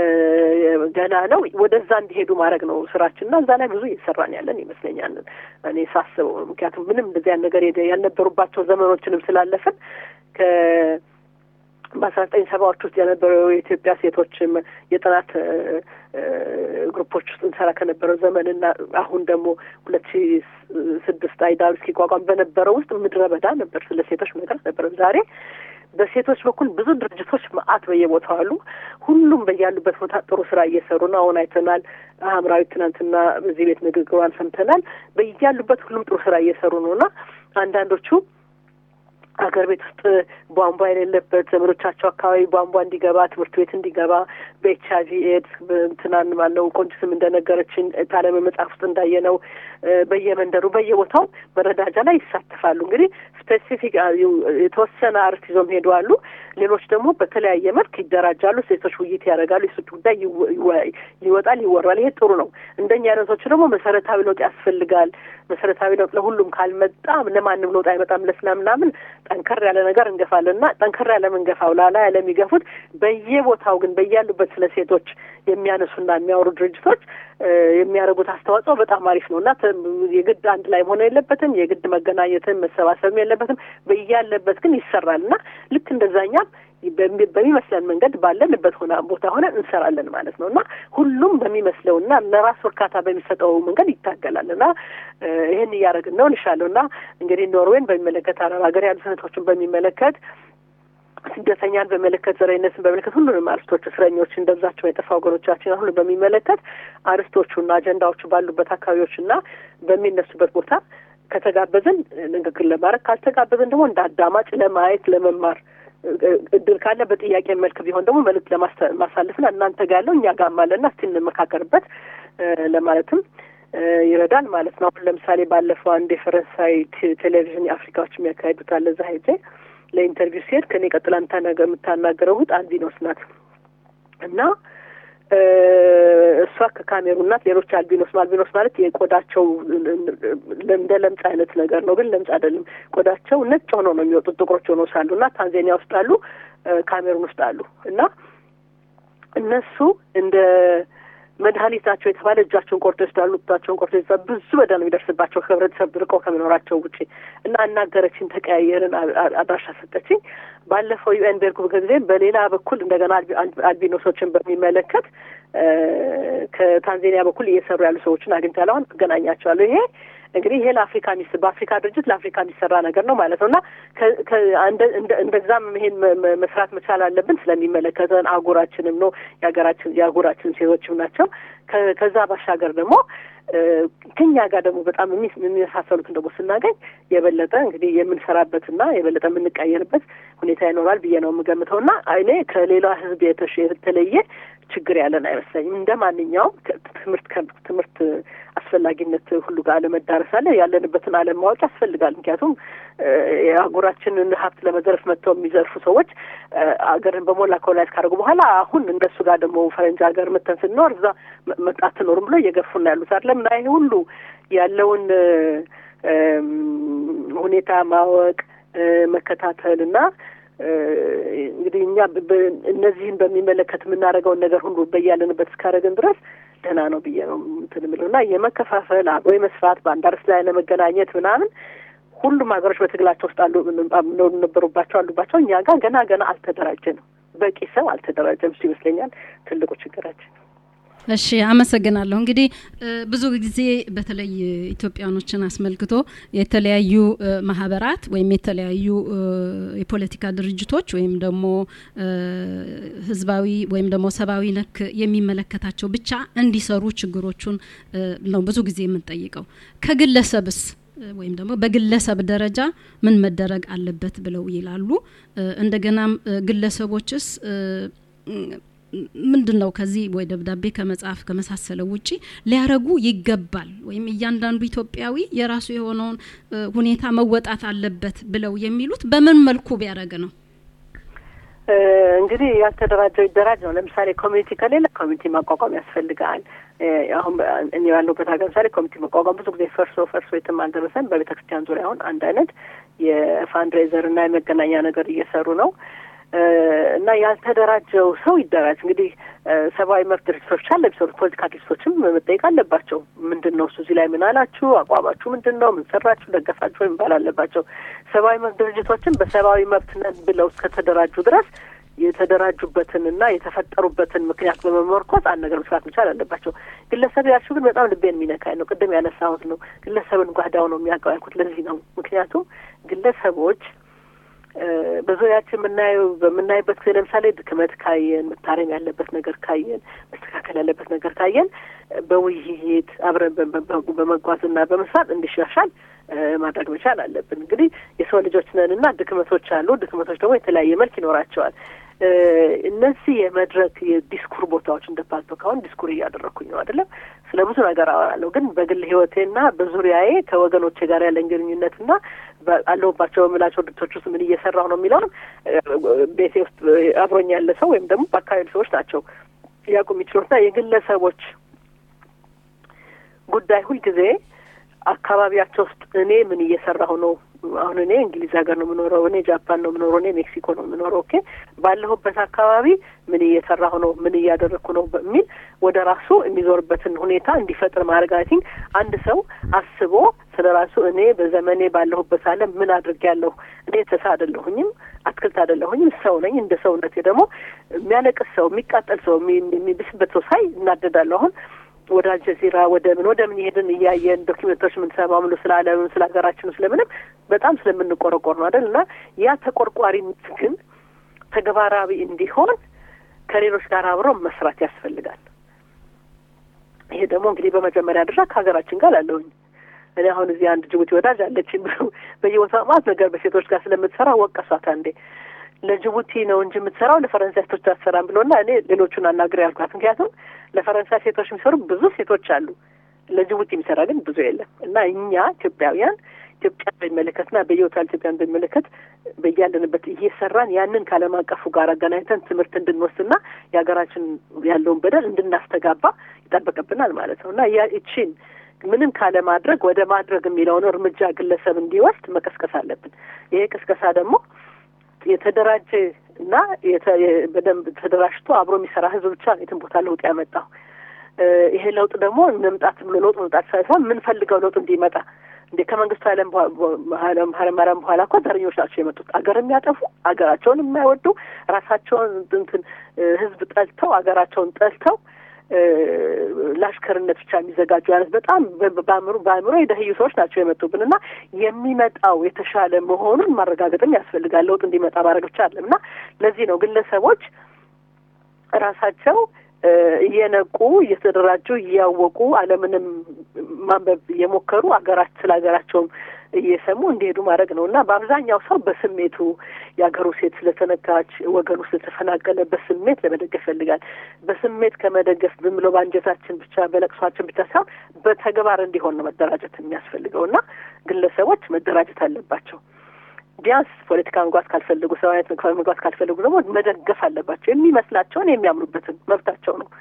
ገና ነው። ወደዛ እንዲሄዱ ማድረግ ነው ስራችንና እዛ ላይ ብዙ እየሰራን ያለን ይመስለኛል እኔ ሳስበው። ምክንያቱም ምንም እንደዚያ ነገር ያልነበሩባቸው ዘመኖችንም ስላለፍን ከ በአስራ ዘጠኝ ሰባዎች ውስጥ የነበረው የኢትዮጵያ ሴቶችም የጥናት ግሩፖች ውስጥ እንሰራ ከነበረው ዘመንና አሁን ደግሞ ሁለት ሺ ስድስት አይዳሩ እስኪቋቋም በነበረው ውስጥ ምድረ በዳ ነበር። ስለ ሴቶች ነገር ነበረ። ዛሬ በሴቶች በኩል ብዙ ድርጅቶች መአት በየቦታው አሉ። ሁሉም በያሉበት ቦታ ጥሩ ስራ እየሰሩ ነው። አሁን አይተናል። ሀምራዊ ትናንትና በዚህ ቤት ንግግሯን ሰምተናል። በያሉበት ሁሉም ጥሩ ስራ እየሰሩ ነው እና አንዳንዶቹ ሀገር ቤት ውስጥ ቧንቧ የሌለበት ዘመዶቻቸው አካባቢ ቧንቧ እንዲገባ ትምህርት ቤት እንዲገባ በኤች አይቪ ኤድስ እንትናን ማለው ቆንጅትም እንደነገረችን ታለም መጽሐፍ ውስጥ እንዳየነው በየመንደሩ በየቦታው መረዳጃ ላይ ይሳተፋሉ። እንግዲህ ስፔሲፊክ የተወሰነ አርዕስት ይዞም ሄዱ አሉ። ሌሎች ደግሞ በተለያየ መልክ ይደራጃሉ። ሴቶች ውይይት ያደርጋሉ። የሴቶች ጉዳይ ይወጣል፣ ይወራል። ይሄ ጥሩ ነው። እንደኛ አይነቶች ደግሞ መሰረታዊ ለውጥ ያስፈልጋል። መሰረታዊ ለውጥ ለሁሉም ካልመጣ ለማንም ለውጥ አይመጣም። ለስላምናምን ጠንከር ያለ ነገር እንገፋለን እና ጠንከር ያለ ምንገፋው ላላ ያለ የሚገፉት በየቦታው ግን በያሉበት ስለ ሴቶች የሚያነሱና የሚያወሩ ድርጅቶች የሚያደርጉት አስተዋጽኦ በጣም አሪፍ ነው እና የግድ አንድ ላይ መሆን የለበትም። የግድ መገናኘትም መሰባሰብም የለበትም። በያለበት ግን ይሰራል እና ልክ እንደዛኛም በሚመስለን መንገድ ባለንበት ሆነ ቦታ ሆነ እንሰራለን ማለት ነው እና ሁሉም በሚመስለው እና ለራስ እርካታ በሚሰጠው መንገድ ይታገላል እና ይህን እያደረግን ነው ልሻለሁ እና እንግዲህ ኖርዌይን በሚመለከት አረብ ሀገር ያሉ እህቶችን በሚመለከት ስደተኛን በመለከት ዘረኝነትን በመለከት ሁሉንም አርስቶች እስረኞችን ደብዛቸው የጠፋ ወገኖቻችን ሁሉ በሚመለከት አርስቶቹና አጀንዳዎቹ ባሉበት አካባቢዎችና በሚነሱበት ቦታ ከተጋበዝን ንግግር ለማድረግ ካልተጋበዝን ደግሞ እንደ አዳማጭ ለማየት ለመማር እድል ካለ በጥያቄ መልክ ቢሆን ደግሞ መልዕክት ለማሳለፍና እናንተ ጋር ያለው እኛ ጋር አለና እስቲ እንመካከርበት ለማለትም ይረዳል ማለት ነው። አሁን ለምሳሌ ባለፈው አንድ የፈረንሳይ ቴሌቪዥን የአፍሪካዎች የሚያካሂዱት አለ እዛ ሄጄ ለኢንተርቪው ሲሄድ ከኔ ቀጥላ የምታናገረው እህት አልቢኖስ ናት እና እሷ ከካሜሩን ናት። ሌሎች አልቢኖስ አልቢኖስ ማለት የቆዳቸው እንደ ለምጽ አይነት ነገር ነው፣ ግን ለምጽ አይደለም። ቆዳቸው ነጭ ሆኖ ነው የሚወጡት ጥቁሮች ሆኖ ሳሉ እና ታንዛኒያ ውስጥ አሉ፣ ካሜሩን ውስጥ አሉ እና እነሱ እንደ መድኃኒት ናቸው የተባለ እጃቸውን ቆርጦ ይወስዳሉ፣ ጡታቸውን ቆርጦ ይወስዳሉ። ብዙ በደል ነው የሚደርስባቸው ከህብረተሰብ ርቀው ከመኖራቸው ውጪ እና አናገረችኝ፣ ተቀያየርን፣ አድራሻ ሰጠችኝ። ባለፈው ዩኤን ቤርኩ ጊዜ በሌላ በኩል እንደገና አልቢኖሶችን በሚመለከት ከታንዛኒያ በኩል እየሰሩ ያሉ ሰዎችን አግኝቻለሁ። አሁን አገናኛቸዋለሁ። ይሄ እንግዲህ ይሄ ለአፍሪካ ሚስ በአፍሪካ ድርጅት ለአፍሪካ የሚሰራ ነገር ነው ማለት ነው እና እንደዛም ይሄን መስራት መቻል አለብን። ስለሚመለከተን አህጉራችንም ነው የሀገራችን የአህጉራችን ሴቶችም ናቸው። ከዛ ባሻገር ደግሞ ከኛ ጋር ደግሞ በጣም የሚመሳሰሉትን ደግሞ ስናገኝ የበለጠ እንግዲህ የምንሰራበትና የበለጠ የምንቀየርበት ሁኔታ ይኖራል ብዬ ነው የምገምተው እና እኔ ከሌላ ህዝብ የተለየ ችግር ያለን አይመስለኝም። እንደ ማንኛውም ትምህርት ትምህርት አስፈላጊነት ሁሉ ጋር አለመዳረስ አለ። ያለንበትን ዓለም ማወቅ ያስፈልጋል። ምክንያቱም የአህጉራችንን ሀብት ለመዘረፍ መጥተው የሚዘርፉ ሰዎች አገርን በሞላ ኮሎናይዝ ካደረጉ በኋላ አሁን እነሱ ጋር ደግሞ ፈረንጅ ሀገር መተን ስንኖር እዛ አትኖርም ብሎ እየገፉና ያሉት አይደለም እና ይሄ ሁሉ ያለውን ሁኔታ ማወቅ መከታተል እና እንግዲህ እኛ እነዚህን በሚመለከት የምናደርገውን ነገር ሁሉ በያለንበት እስካደረግን ድረስ ደህና ነው ብዬ ነው እንትን የምለው እና የመከፋፈል አብሮ የመስራት በአንድ አርስ ላይ ለመገናኘት ምናምን ሁሉም ሀገሮች በትግላቸው ውስጥ አሉ ነበሩባቸው አሉባቸው። እኛ ጋር ገና ገና አልተደራጀንም። በቂ ሰው አልተደራጀም። እሱ ይመስለኛል ትልቁ ችግራችን። እሺ አመሰግናለሁ። እንግዲህ ብዙ ጊዜ በተለይ ኢትዮጵያኖችን አስመልክቶ የተለያዩ ማህበራት ወይም የተለያዩ የፖለቲካ ድርጅቶች ወይም ደግሞ ህዝባዊ ወይም ደግሞ ሰብአዊ ነክ የሚመለከታቸው ብቻ እንዲሰሩ ችግሮቹን ነው ብዙ ጊዜ የምንጠይቀው። ከግለሰብስ ወይም ደግሞ በግለሰብ ደረጃ ምን መደረግ አለበት ብለው ይላሉ። እንደገናም ግለሰቦችስ ምንድን ነው ከዚህ ወይ ደብዳቤ ከመጽሐፍ ከመሳሰለው ውጪ ሊያረጉ ይገባል ወይም እያንዳንዱ ኢትዮጵያዊ የራሱ የሆነውን ሁኔታ መወጣት አለበት ብለው የሚሉት በምን መልኩ ቢያደረግ ነው? እንግዲህ ያልተደራጀው ይደራጅ ነው። ለምሳሌ ኮሚኒቲ ከሌለ ኮሚኒቲ ማቋቋም ያስፈልጋል። አሁን እኔ ያለሁበት ሀገር ምሳሌ ኮሚኒቲ መቋቋም ብዙ ጊዜ ፈርሶ ፈርሶ የትም አልደረሰም። በቤተ ክርስቲያን ዙሪያ አሁን አንድ አይነት የፋንድሬዘር እና የመገናኛ ነገር እየሰሩ ነው እና ያልተደራጀው ሰው ይደራጅ። እንግዲህ ሰብአዊ መብት ድርጅቶች አለ የሚሰሩት ፖለቲካ ድርጅቶችም መጠየቅ አለባቸው። ምንድን ነው እሱ እዚህ ላይ ምን አላችሁ? አቋማችሁ ምንድን ነው? ምን ሰራችሁ? ደገፋችሁ? ወይም ባል አለባቸው። ሰብአዊ መብት ድርጅቶችም በሰብአዊ መብት ነን ብለው እስከተደራጁ ድረስ የተደራጁበትንና የተፈጠሩበትን ምክንያት በመመርኮዝ አንድ ነገር መስራት መቻል አለባቸው። ግለሰብ ያልሽው ግን በጣም ልቤን የሚነካኝ ነው። ቅድም ያነሳሁት ነው። ግለሰብን ጓዳው ነው የሚያውቀው ያልኩት ለዚህ ነው። ምክንያቱም ግለሰቦች በዙሪያችን የምናየው በምናይበት ጊዜ ለምሳሌ ድክመት ካየን፣ መታረም ያለበት ነገር ካየን፣ መስተካከል ያለበት ነገር ካየን በውይይት አብረን በመጓዝና በመስራት እንዲሻሻል ማድረግ መቻል አለብን። እንግዲህ የሰው ልጆች ነን እና ድክመቶች አሉ። ድክመቶች ደግሞ የተለያየ መልክ ይኖራቸዋል። እነዚህ የመድረክ የዲስኩር ቦታዎች እንደ ፓልቶክ አሁን ዲስኩር እያደረግኩኝ ነው አይደለም። ስለ ብዙ ነገር አወራለሁ። ግን በግል ህይወቴና በዙሪያዬ ከወገኖቼ ጋር ያለን ግንኙነትና አለሁባቸው በምላቸው ድርጅቶች ውስጥ ምን እየሰራሁ ነው የሚለውን ቤቴ ውስጥ አብሮኝ ያለ ሰው ወይም ደግሞ በአካባቢ ሰዎች ናቸው ሊያውቁ የሚችሉትና የግለሰቦች ጉዳይ ሁልጊዜ አካባቢያቸው ውስጥ እኔ ምን እየሰራሁ ነው አሁን እኔ እንግሊዝ ሀገር ነው የምኖረው፣ እኔ ጃፓን ነው የምኖረው፣ እኔ ሜክሲኮ ነው የምኖረው። ኦኬ ባለሁበት አካባቢ ምን እየሰራሁ ነው፣ ምን እያደረግኩ ነው በሚል ወደ ራሱ የሚዞርበትን ሁኔታ እንዲፈጥር ማድረግ አይ ቲንክ አንድ ሰው አስቦ ስለ ራሱ እኔ በዘመኔ ባለሁበት ዓለም ምን አድርጌያለሁ፣ እኔ ተሳ አይደለሁኝም፣ አትክልት አይደለሁኝም፣ ሰው ነኝ። እንደ ሰውነቴ ደግሞ የሚያለቅስ ሰው፣ የሚቃጠል ሰው፣ የሚብስበት ሰው ሳይ እናደዳለሁ። አሁን ወደ አልጀዚራ ወደ ምን ወደ ምን ይሄድን እያየን ዶኪመንቶች የምንሰማው ምሎ ስለ ዓለምም ስለ ሀገራችን ስለምንም በጣም ስለምንቆረቆር ነው አይደል? እና ያ ተቆርቋሪነት ግን ተግባራዊ እንዲሆን ከሌሎች ጋር አብሮ መስራት ያስፈልጋል። ይሄ ደግሞ እንግዲህ በመጀመሪያ ደረጃ ከሀገራችን ጋር ላለሁኝ እኔ አሁን እዚህ አንድ ጅቡቲ ወዳጅ አለችኝ በየቦታው ማለት ነገር በሴቶች ጋር ስለምትሰራ ወቀሷት አንዴ ለጅቡቲ ነው እንጂ የምትሰራው ለፈረንሳይ ሴቶች አትሰራም ብሎና እኔ ሌሎቹን አናግሬ ያልኳት። ምክንያቱም ለፈረንሳይ ሴቶች የሚሰሩ ብዙ ሴቶች አሉ፣ ለጅቡቲ የሚሰራ ግን ብዙ የለም። እና እኛ ኢትዮጵያውያን ኢትዮጵያ በሚመለከትና በየቦታው ኢትዮጵያን በሚመለከት በያለንበት እየሰራን ያንን ከዓለም አቀፉ ጋር አገናኝተን ትምህርት እንድንወስድና የሀገራችን ያለውን በደል እንድናስተጋባ ይጠበቅብናል ማለት ነው እና ይቺን ምንም ካለማድረግ ወደ ማድረግ የሚለውን እርምጃ ግለሰብ እንዲወስድ መቀስቀስ አለብን። ይሄ ቅስቀሳ ደግሞ የተደራጀ እና በደንብ ተደራጅቶ አብሮ የሚሰራ ህዝብ ብቻ የትን ቦታ ለውጥ ያመጣው። ይሄ ለውጥ ደግሞ መምጣት ብሎ ለውጥ መምጣት ሳይሆን የምንፈልገው ለውጥ እንዲመጣ እንዴ ከመንግስቱ ኃይለማርያም በኋላ እኮ ዘረኞች ናቸው የመጡት። አገር የሚያጠፉ አገራቸውን የማይወዱ ራሳቸውን እንትን ህዝብ ጠልተው አገራቸውን ጠልተው ለአሽከርነት ብቻ የሚዘጋጁ አይነት በጣም በአእምሮ በአእምሮ የደህዩ ሰዎች ናቸው የመጡብን እና የሚመጣው የተሻለ መሆኑን ማረጋገጥም ያስፈልጋል። ለውጥ እንዲመጣ ማድረግ ብቻ አለም እና ለዚህ ነው ግለሰቦች ራሳቸው እየነቁ እየተደራጁ እያወቁ ዓለምንም ማንበብ እየሞከሩ አገራች ስለ ሀገራቸውም እየሰሙ እንዲሄዱ ማድረግ ነው እና በአብዛኛው ሰው በስሜቱ የሀገሩ ሴት ስለተነካች ወገኑ ስለተፈናቀለ በስሜት ለመደገፍ ይፈልጋል። በስሜት ከመደገፍ ዝም ብሎ በአንጀታችን ብቻ በለቅሷችን ብቻ ሳይሆን በተግባር እንዲሆን ነው መደራጀት የሚያስፈልገው እና ግለሰቦች መደራጀት አለባቸው። ቢያንስ ፖለቲካ መግባት ካልፈለጉ ሰው አይነት መግባት ካልፈለጉ ደግሞ መደገፍ አለባቸው። የሚመስላቸውን የሚያምኑበትን መብታቸው ነው።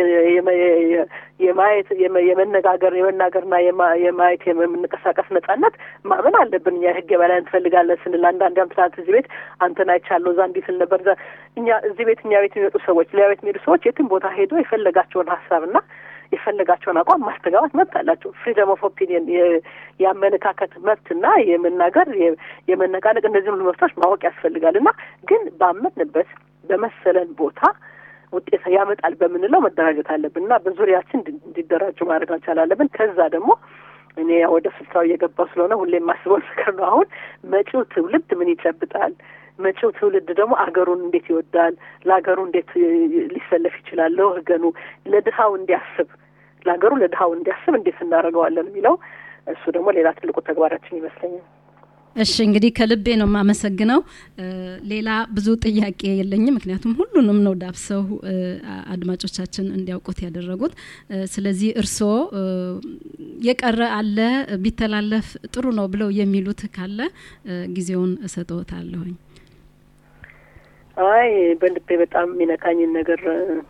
የማየት የመነጋገር የመናገርና የማየት የምንቀሳቀስ ነጻነት ማመን አለብን። እኛ ህግ የበላይ እንፈልጋለን ስንል አንዳንድ ያም ትናንት እዚህ ቤት አንተን አይቻለሁ እዛ እንዲህ ስል ነበር። እኛ እዚህ ቤት እኛ ቤት የሚመጡ ሰዎች ሌላ ቤት የሚሄዱ ሰዎች የትም ቦታ ሄዶ የፈለጋቸውን ሀሳብና የፈለጋቸውን አቋም ማስተጋባት መብት አላቸው። ፍሪደም ኦፍ ኦፒኒየን የአመለካከት መብትና የመናገር የመነቃነቅ እንደዚህ ሁሉ መብቶች ማወቅ ያስፈልጋል እና ግን ባመንበት በመሰለን ቦታ ውጤት ያመጣል በምንለው መደራጀት አለብን እና በዙሪያችን እንዲደራጁ ማድረግ መቻል አለብን። ከዛ ደግሞ እኔ ወደ ስልታው እየገባው ስለሆነ ሁሌ የማስበው ነገር ነው። አሁን መጪው ትውልድ ምን ይጨብጣል? መጪው ትውልድ ደግሞ አገሩን እንዴት ይወዳል? ለሀገሩ እንዴት ሊሰለፍ ይችላል? ለወገኑ ለድሀው እንዲያስብ ለሀገሩ ለድሀው እንዲያስብ እንዴት እናደርገዋለን የሚለው እሱ ደግሞ ሌላ ትልቁ ተግባራችን ይመስለኛል። እሺ እንግዲህ ከልቤ ነው የማመሰግነው። ሌላ ብዙ ጥያቄ የለኝም፣ ምክንያቱም ሁሉንም ነው ዳብሰው አድማጮቻችን እንዲያውቁት ያደረጉት። ስለዚህ እርስዎ የቀረ አለ ቢተላለፍ ጥሩ ነው ብለው የሚሉት ካለ ጊዜውን እሰጥዎታለሁኝ። አይ በልቤ በጣም የሚነካኝን ነገር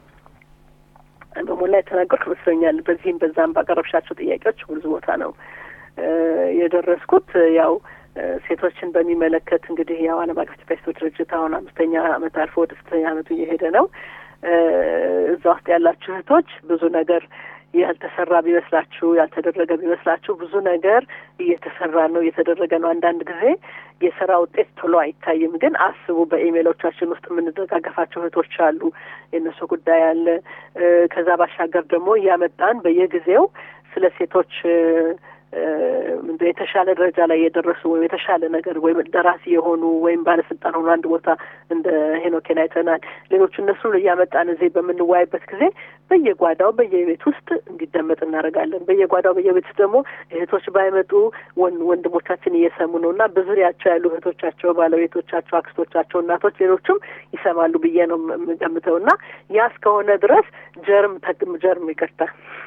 በሞላ የተናገርኩ ይመስለኛል። በዚህም በዛም ባቀረብሻቸው ጥያቄዎች ብዙ ቦታ ነው የደረስኩት ያው ሴቶችን በሚመለከት እንግዲህ ያው ዓለም አቀፍ ኢትዮጵያ ሴቶች ድርጅት አሁን አምስተኛ ዓመት አልፎ ወደ ስድስተኛ ዓመቱ እየሄደ ነው። እዛ ውስጥ ያላችሁ እህቶች ብዙ ነገር ያልተሰራ ቢመስላችሁ ያልተደረገ ቢመስላችሁ ብዙ ነገር እየተሰራ ነው፣ እየተደረገ ነው። አንዳንድ ጊዜ የስራ ውጤት ቶሎ አይታይም፣ ግን አስቡ። በኢሜሎቻችን ውስጥ የምንደጋገፋቸው እህቶች አሉ፣ የእነሱ ጉዳይ አለ። ከዛ ባሻገር ደግሞ እያመጣን በየጊዜው ስለ ሴቶች ምንድ የተሻለ ደረጃ ላይ የደረሱ ወይም የተሻለ ነገር ወይም ደራሲ የሆኑ ወይም ባለስልጣን ሆኑ አንድ ቦታ እንደ ሄኖኬን አይተናል። ሌሎቹ እነሱን እያመጣን እዚህ በምንወያይበት ጊዜ በየጓዳው በየቤት ውስጥ እንዲደመጥ እናደርጋለን። በየጓዳው በየቤት ውስጥ ደግሞ እህቶች ባይመጡ ወንድሞቻችን እየሰሙ ነው እና በዙሪያቸው ያሉ እህቶቻቸው፣ ባለቤቶቻቸው፣ አክስቶቻቸው፣ እናቶች፣ ሌሎቹም ይሰማሉ ብዬ ነው የምገምተው እና ያ እስከሆነ ድረስ ጀርም ጀርም ይቅርታ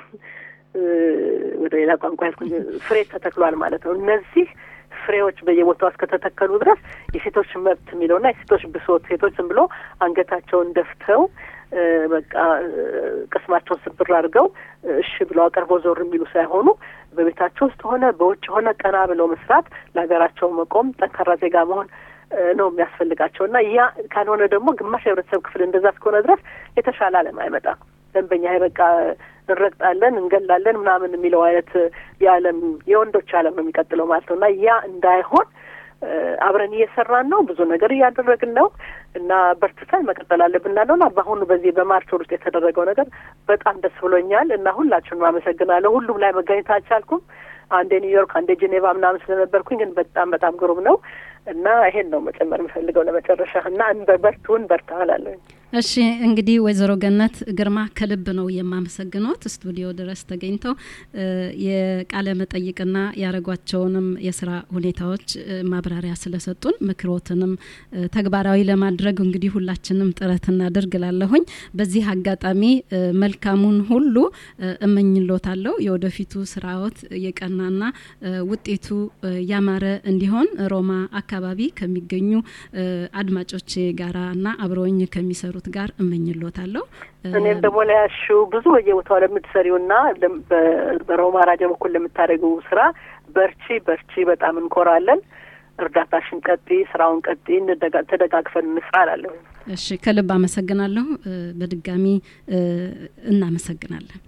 ወደ ሌላ ቋንቋ ያልኩኝ ፍሬ ተተክሏል ማለት ነው። እነዚህ ፍሬዎች በየቦታው እስከተተከሉ ድረስ የሴቶች መብት የሚለውና የሴቶች ብሶት ሴቶች ዝም ብሎ አንገታቸውን ደፍተው በቃ ቅስማቸውን ስብር አድርገው እሺ ብለው አቀርበው ዞር የሚሉ ሳይሆኑ በቤታቸው ውስጥ ሆነ በውጭ ሆነ ቀና ብለው መስራት፣ ለሀገራቸው መቆም፣ ጠንካራ ዜጋ መሆን ነው የሚያስፈልጋቸው እና ያ ካልሆነ ደግሞ ግማሽ የህብረተሰብ ክፍል እንደዛ እስከሆነ ድረስ የተሻለ ዓለም አይመጣም። ደንበኛ በቃ እንረግጣለን፣ እንገላለን ምናምን የሚለው አይነት የዓለም የወንዶች ዓለም ነው የሚቀጥለው ማለት ነው እና ያ እንዳይሆን አብረን እየሰራን ነው። ብዙ ነገር እያደረግን ነው እና በርትተን መቀጠል አለብን ላለው እና በአሁኑ በዚህ በማርች ወር ውስጥ የተደረገው ነገር በጣም ደስ ብሎኛል እና ሁላችሁንም አመሰግናለሁ። ሁሉም ላይ መገኘት አልቻልኩም። አንዴ ኒውዮርክ፣ አንዴ ጄኔቫ ምናምን ስለነበርኩኝ ግን በጣም በጣም ግሩም ነው እና ይሄን ነው መጨመር የምፈልገው ለመጨረሻ እና በርቱን በርታ እላለሁ። እሺ እንግዲህ ወይዘሮ ገነት ግርማ ከልብ ነው የማመሰግኖት ስቱዲዮ ድረስ ተገኝተው የቃለ መጠይቅና ያደረጓቸውንም የስራ ሁኔታዎች ማብራሪያ ስለሰጡን ምክሮትንም ተግባራዊ ለማድረግ እንግዲህ ሁላችንም ጥረት እናድርግ ላለሁኝ በዚህ አጋጣሚ መልካሙን ሁሉ እመኝሎታለሁ። የወደፊቱ ስራዎት የቀናና ውጤቱ ያማረ እንዲሆን ሮማ አካባቢ ከሚገኙ አድማጮቼ ጋራና አብረውኝ ከሚሰሩ ከሚሰሩት ጋር እመኝሎታለሁ። እኔም ደግሞ ለያሹ ብዙ በየቦታው ለምትሰሪውና በሮማ ራዲዮ በኩል ለምታደርገው ስራ በርቺ በርቺ፣ በጣም እንኮራለን። እርዳታሽን ቀጢ፣ ስራውን ቀጢ፣ ተደጋግፈን እንስራ እላለሁ። እሺ፣ ከልብ አመሰግናለሁ። በድጋሚ እናመሰግናለን።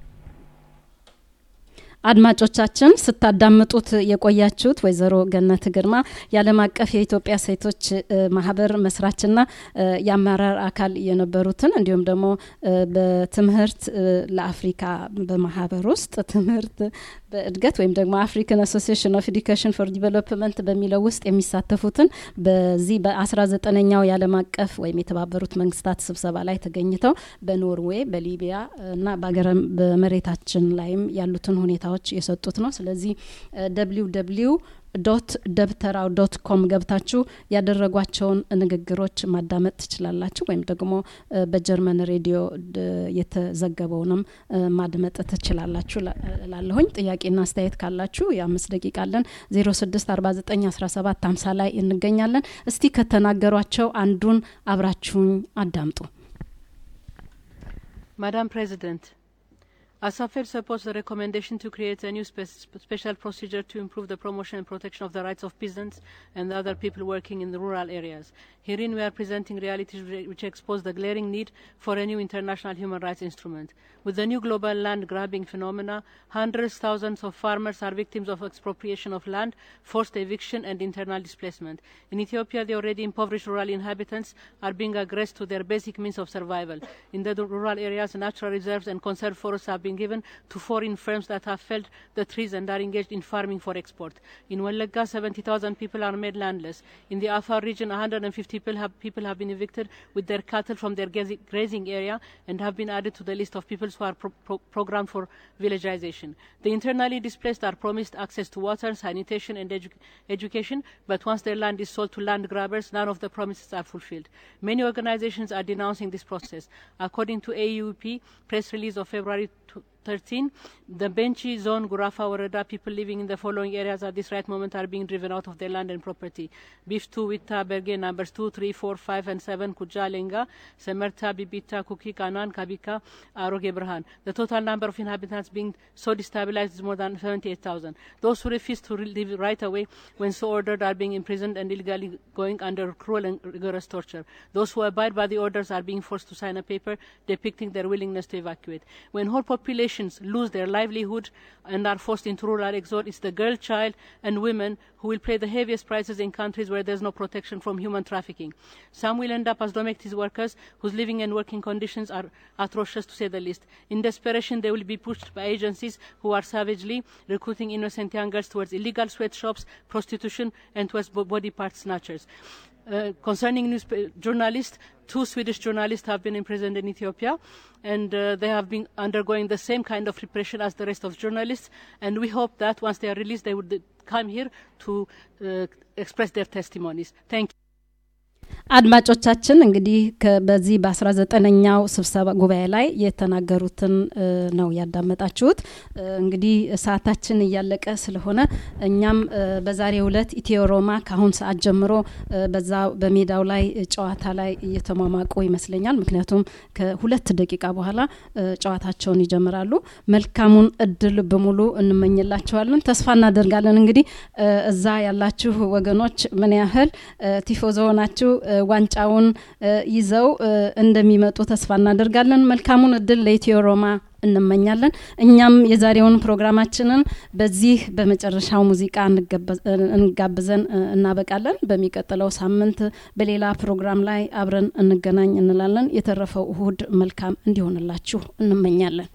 አድማጮቻችን ስታዳምጡት የቆያችሁት ወይዘሮ ገነት ግርማ የዓለም አቀፍ የኢትዮጵያ ሴቶች ማህበር መስራችና የአመራር አካል የነበሩትን እንዲሁም ደግሞ በትምህርት ለአፍሪካ በማህበር ውስጥ ትምህርት በእድገት ወይም ደግሞ አፍሪካን አሶሲሽን ኦፍ ኤዱኬሽን ፎር ዲቨሎፕመንት በሚለው ውስጥ የሚሳተፉትን በዚህ በአስራ ዘጠነኛው የዓለም አቀፍ ወይም የተባበሩት መንግስታት ስብሰባ ላይ ተገኝተው በኖርዌይ በሊቢያ እና በመሬታችን ላይም ያሉትን ሁኔታዎች ሁኔታዎች የሰጡት ነው። ስለዚህ ደብሊው ደብሊው ዶት ደብተራው ዶት ኮም ገብታችሁ ያደረጓቸውን ንግግሮች ማዳመጥ ትችላላችሁ። ወይም ደግሞ በጀርመን ሬዲዮ የተዘገበውንም ማድመጥ ትችላላችሁ ላለሁኝ። ጥያቄና አስተያየት ካላችሁ የአምስት ደቂቃ አለን። ዜሮ ስድስት አርባ ዘጠኝ አስራ ሰባት ሀምሳ ላይ እንገኛለን። እስቲ ከተናገሯቸው አንዱን አብራችሁኝ አዳምጡ። Madam President, ASAFED supports the recommendation to create a new spe special procedure to improve the promotion and protection of the rights of peasants and other people working in the rural areas. Herein we are presenting realities which expose the glaring need for a new international human rights instrument. With the new global land grabbing phenomena, hundreds of thousands of farmers are victims of expropriation of land, forced eviction and internal displacement. In Ethiopia, the already impoverished rural inhabitants are being aggressed to their basic means of survival. In the rural areas, natural reserves and conserved forests have been given to foreign firms that have felled the trees and are engaged in farming for export. In Walaga, 70,000 people are made landless. In the Afar region, 150 people have, people have been evicted with their cattle from their grazing area and have been added to the list of people who are pro pro programmed for villagization. The internally displaced are promised access to water, sanitation and edu education, but once their land is sold to land grabbers, none of the promises are fulfilled. Many organizations are denouncing this process. According to AUP press release of February 13, the Benchi zone, Gurafa Warada, people living in the following areas at this right moment are being driven out of their land and property. Beef 2, Witta, Berge, numbers 2, 3, 4, 5, and 7, Kuja, Lenga, Semerta, Bibita, Kuki, Kanan, Kabika, Aroge, Brahan. The total number of inhabitants being so destabilized is more than 78,000. Those who refuse to leave right away when so ordered are being imprisoned and illegally going under cruel and rigorous torture. Those who abide by the orders are being forced to sign a paper depicting their willingness to evacuate. When whole populations lose their livelihood and are forced into rural exile, it's the girl, child, and women who will pay the heaviest prices in countries where there's no protection from human trafficking. Some will end up as domestic workers whose living and working conditions are atrocious to say the least. In desperation, they will be pushed by agencies who are savagely recruiting innocent young girls towards illegal sweatshops, prostitution, and towards body part snatchers. Uh, concerning news journalists, two Swedish journalists have been imprisoned in Ethiopia, and uh, they have been undergoing the same kind of repression as the rest of journalists. And we hope that once they are released, they would come here to uh, express their testimonies. Thank you. አድማጮቻችን እንግዲህ በዚህ በአስራ ዘጠነኛው ስብሰባ ጉባኤ ላይ የተናገሩትን ነው ያዳመጣችሁት። እንግዲህ ሰዓታችን እያለቀ ስለሆነ እኛም በዛሬው ዕለት ኢትዮ ሮማ ከአሁን ሰዓት ጀምሮ በዛ በሜዳው ላይ ጨዋታ ላይ እየተሟሟቁ ይመስለኛል። ምክንያቱም ከሁለት ደቂቃ በኋላ ጨዋታቸውን ይጀምራሉ። መልካሙን እድል በሙሉ እንመኝላቸዋለን። ተስፋ እናደርጋለን እንግዲህ እዛ ያላችሁ ወገኖች ምን ያህል ቲፎዞ ናችሁ ዋንጫውን ይዘው እንደሚመጡ ተስፋ እናደርጋለን። መልካሙን እድል ለኢትዮ ሮማ እንመኛለን። እኛም የዛሬውን ፕሮግራማችንን በዚህ በመጨረሻው ሙዚቃ እንጋብዘን እናበቃለን። በሚቀጥለው ሳምንት በሌላ ፕሮግራም ላይ አብረን እንገናኝ እንላለን። የተረፈው እሁድ መልካም እንዲሆንላችሁ እንመኛለን።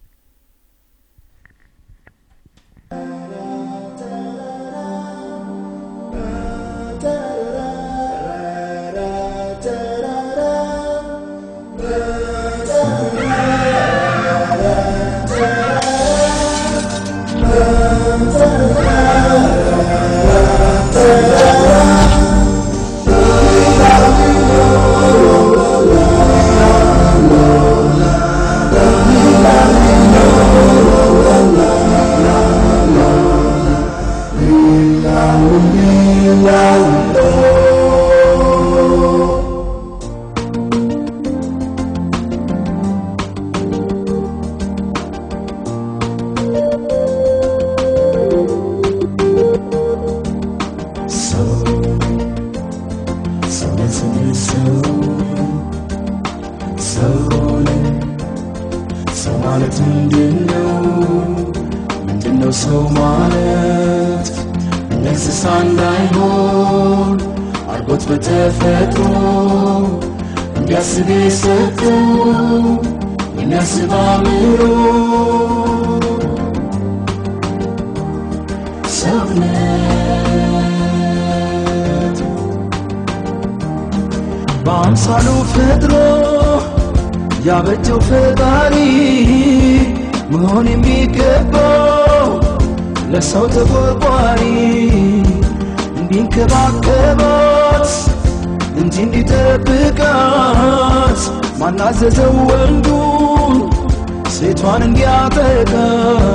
በአምሳሉ ፈጥሮ ያበጀው ፈጣሪ መሆን የሚገባው ለሰው ተቆርቋሪ እንዲንከባከባት እንጂ እንዲጠብቃት ማናዘዘው ወንዱን ሴቷን እንዲያጠቃ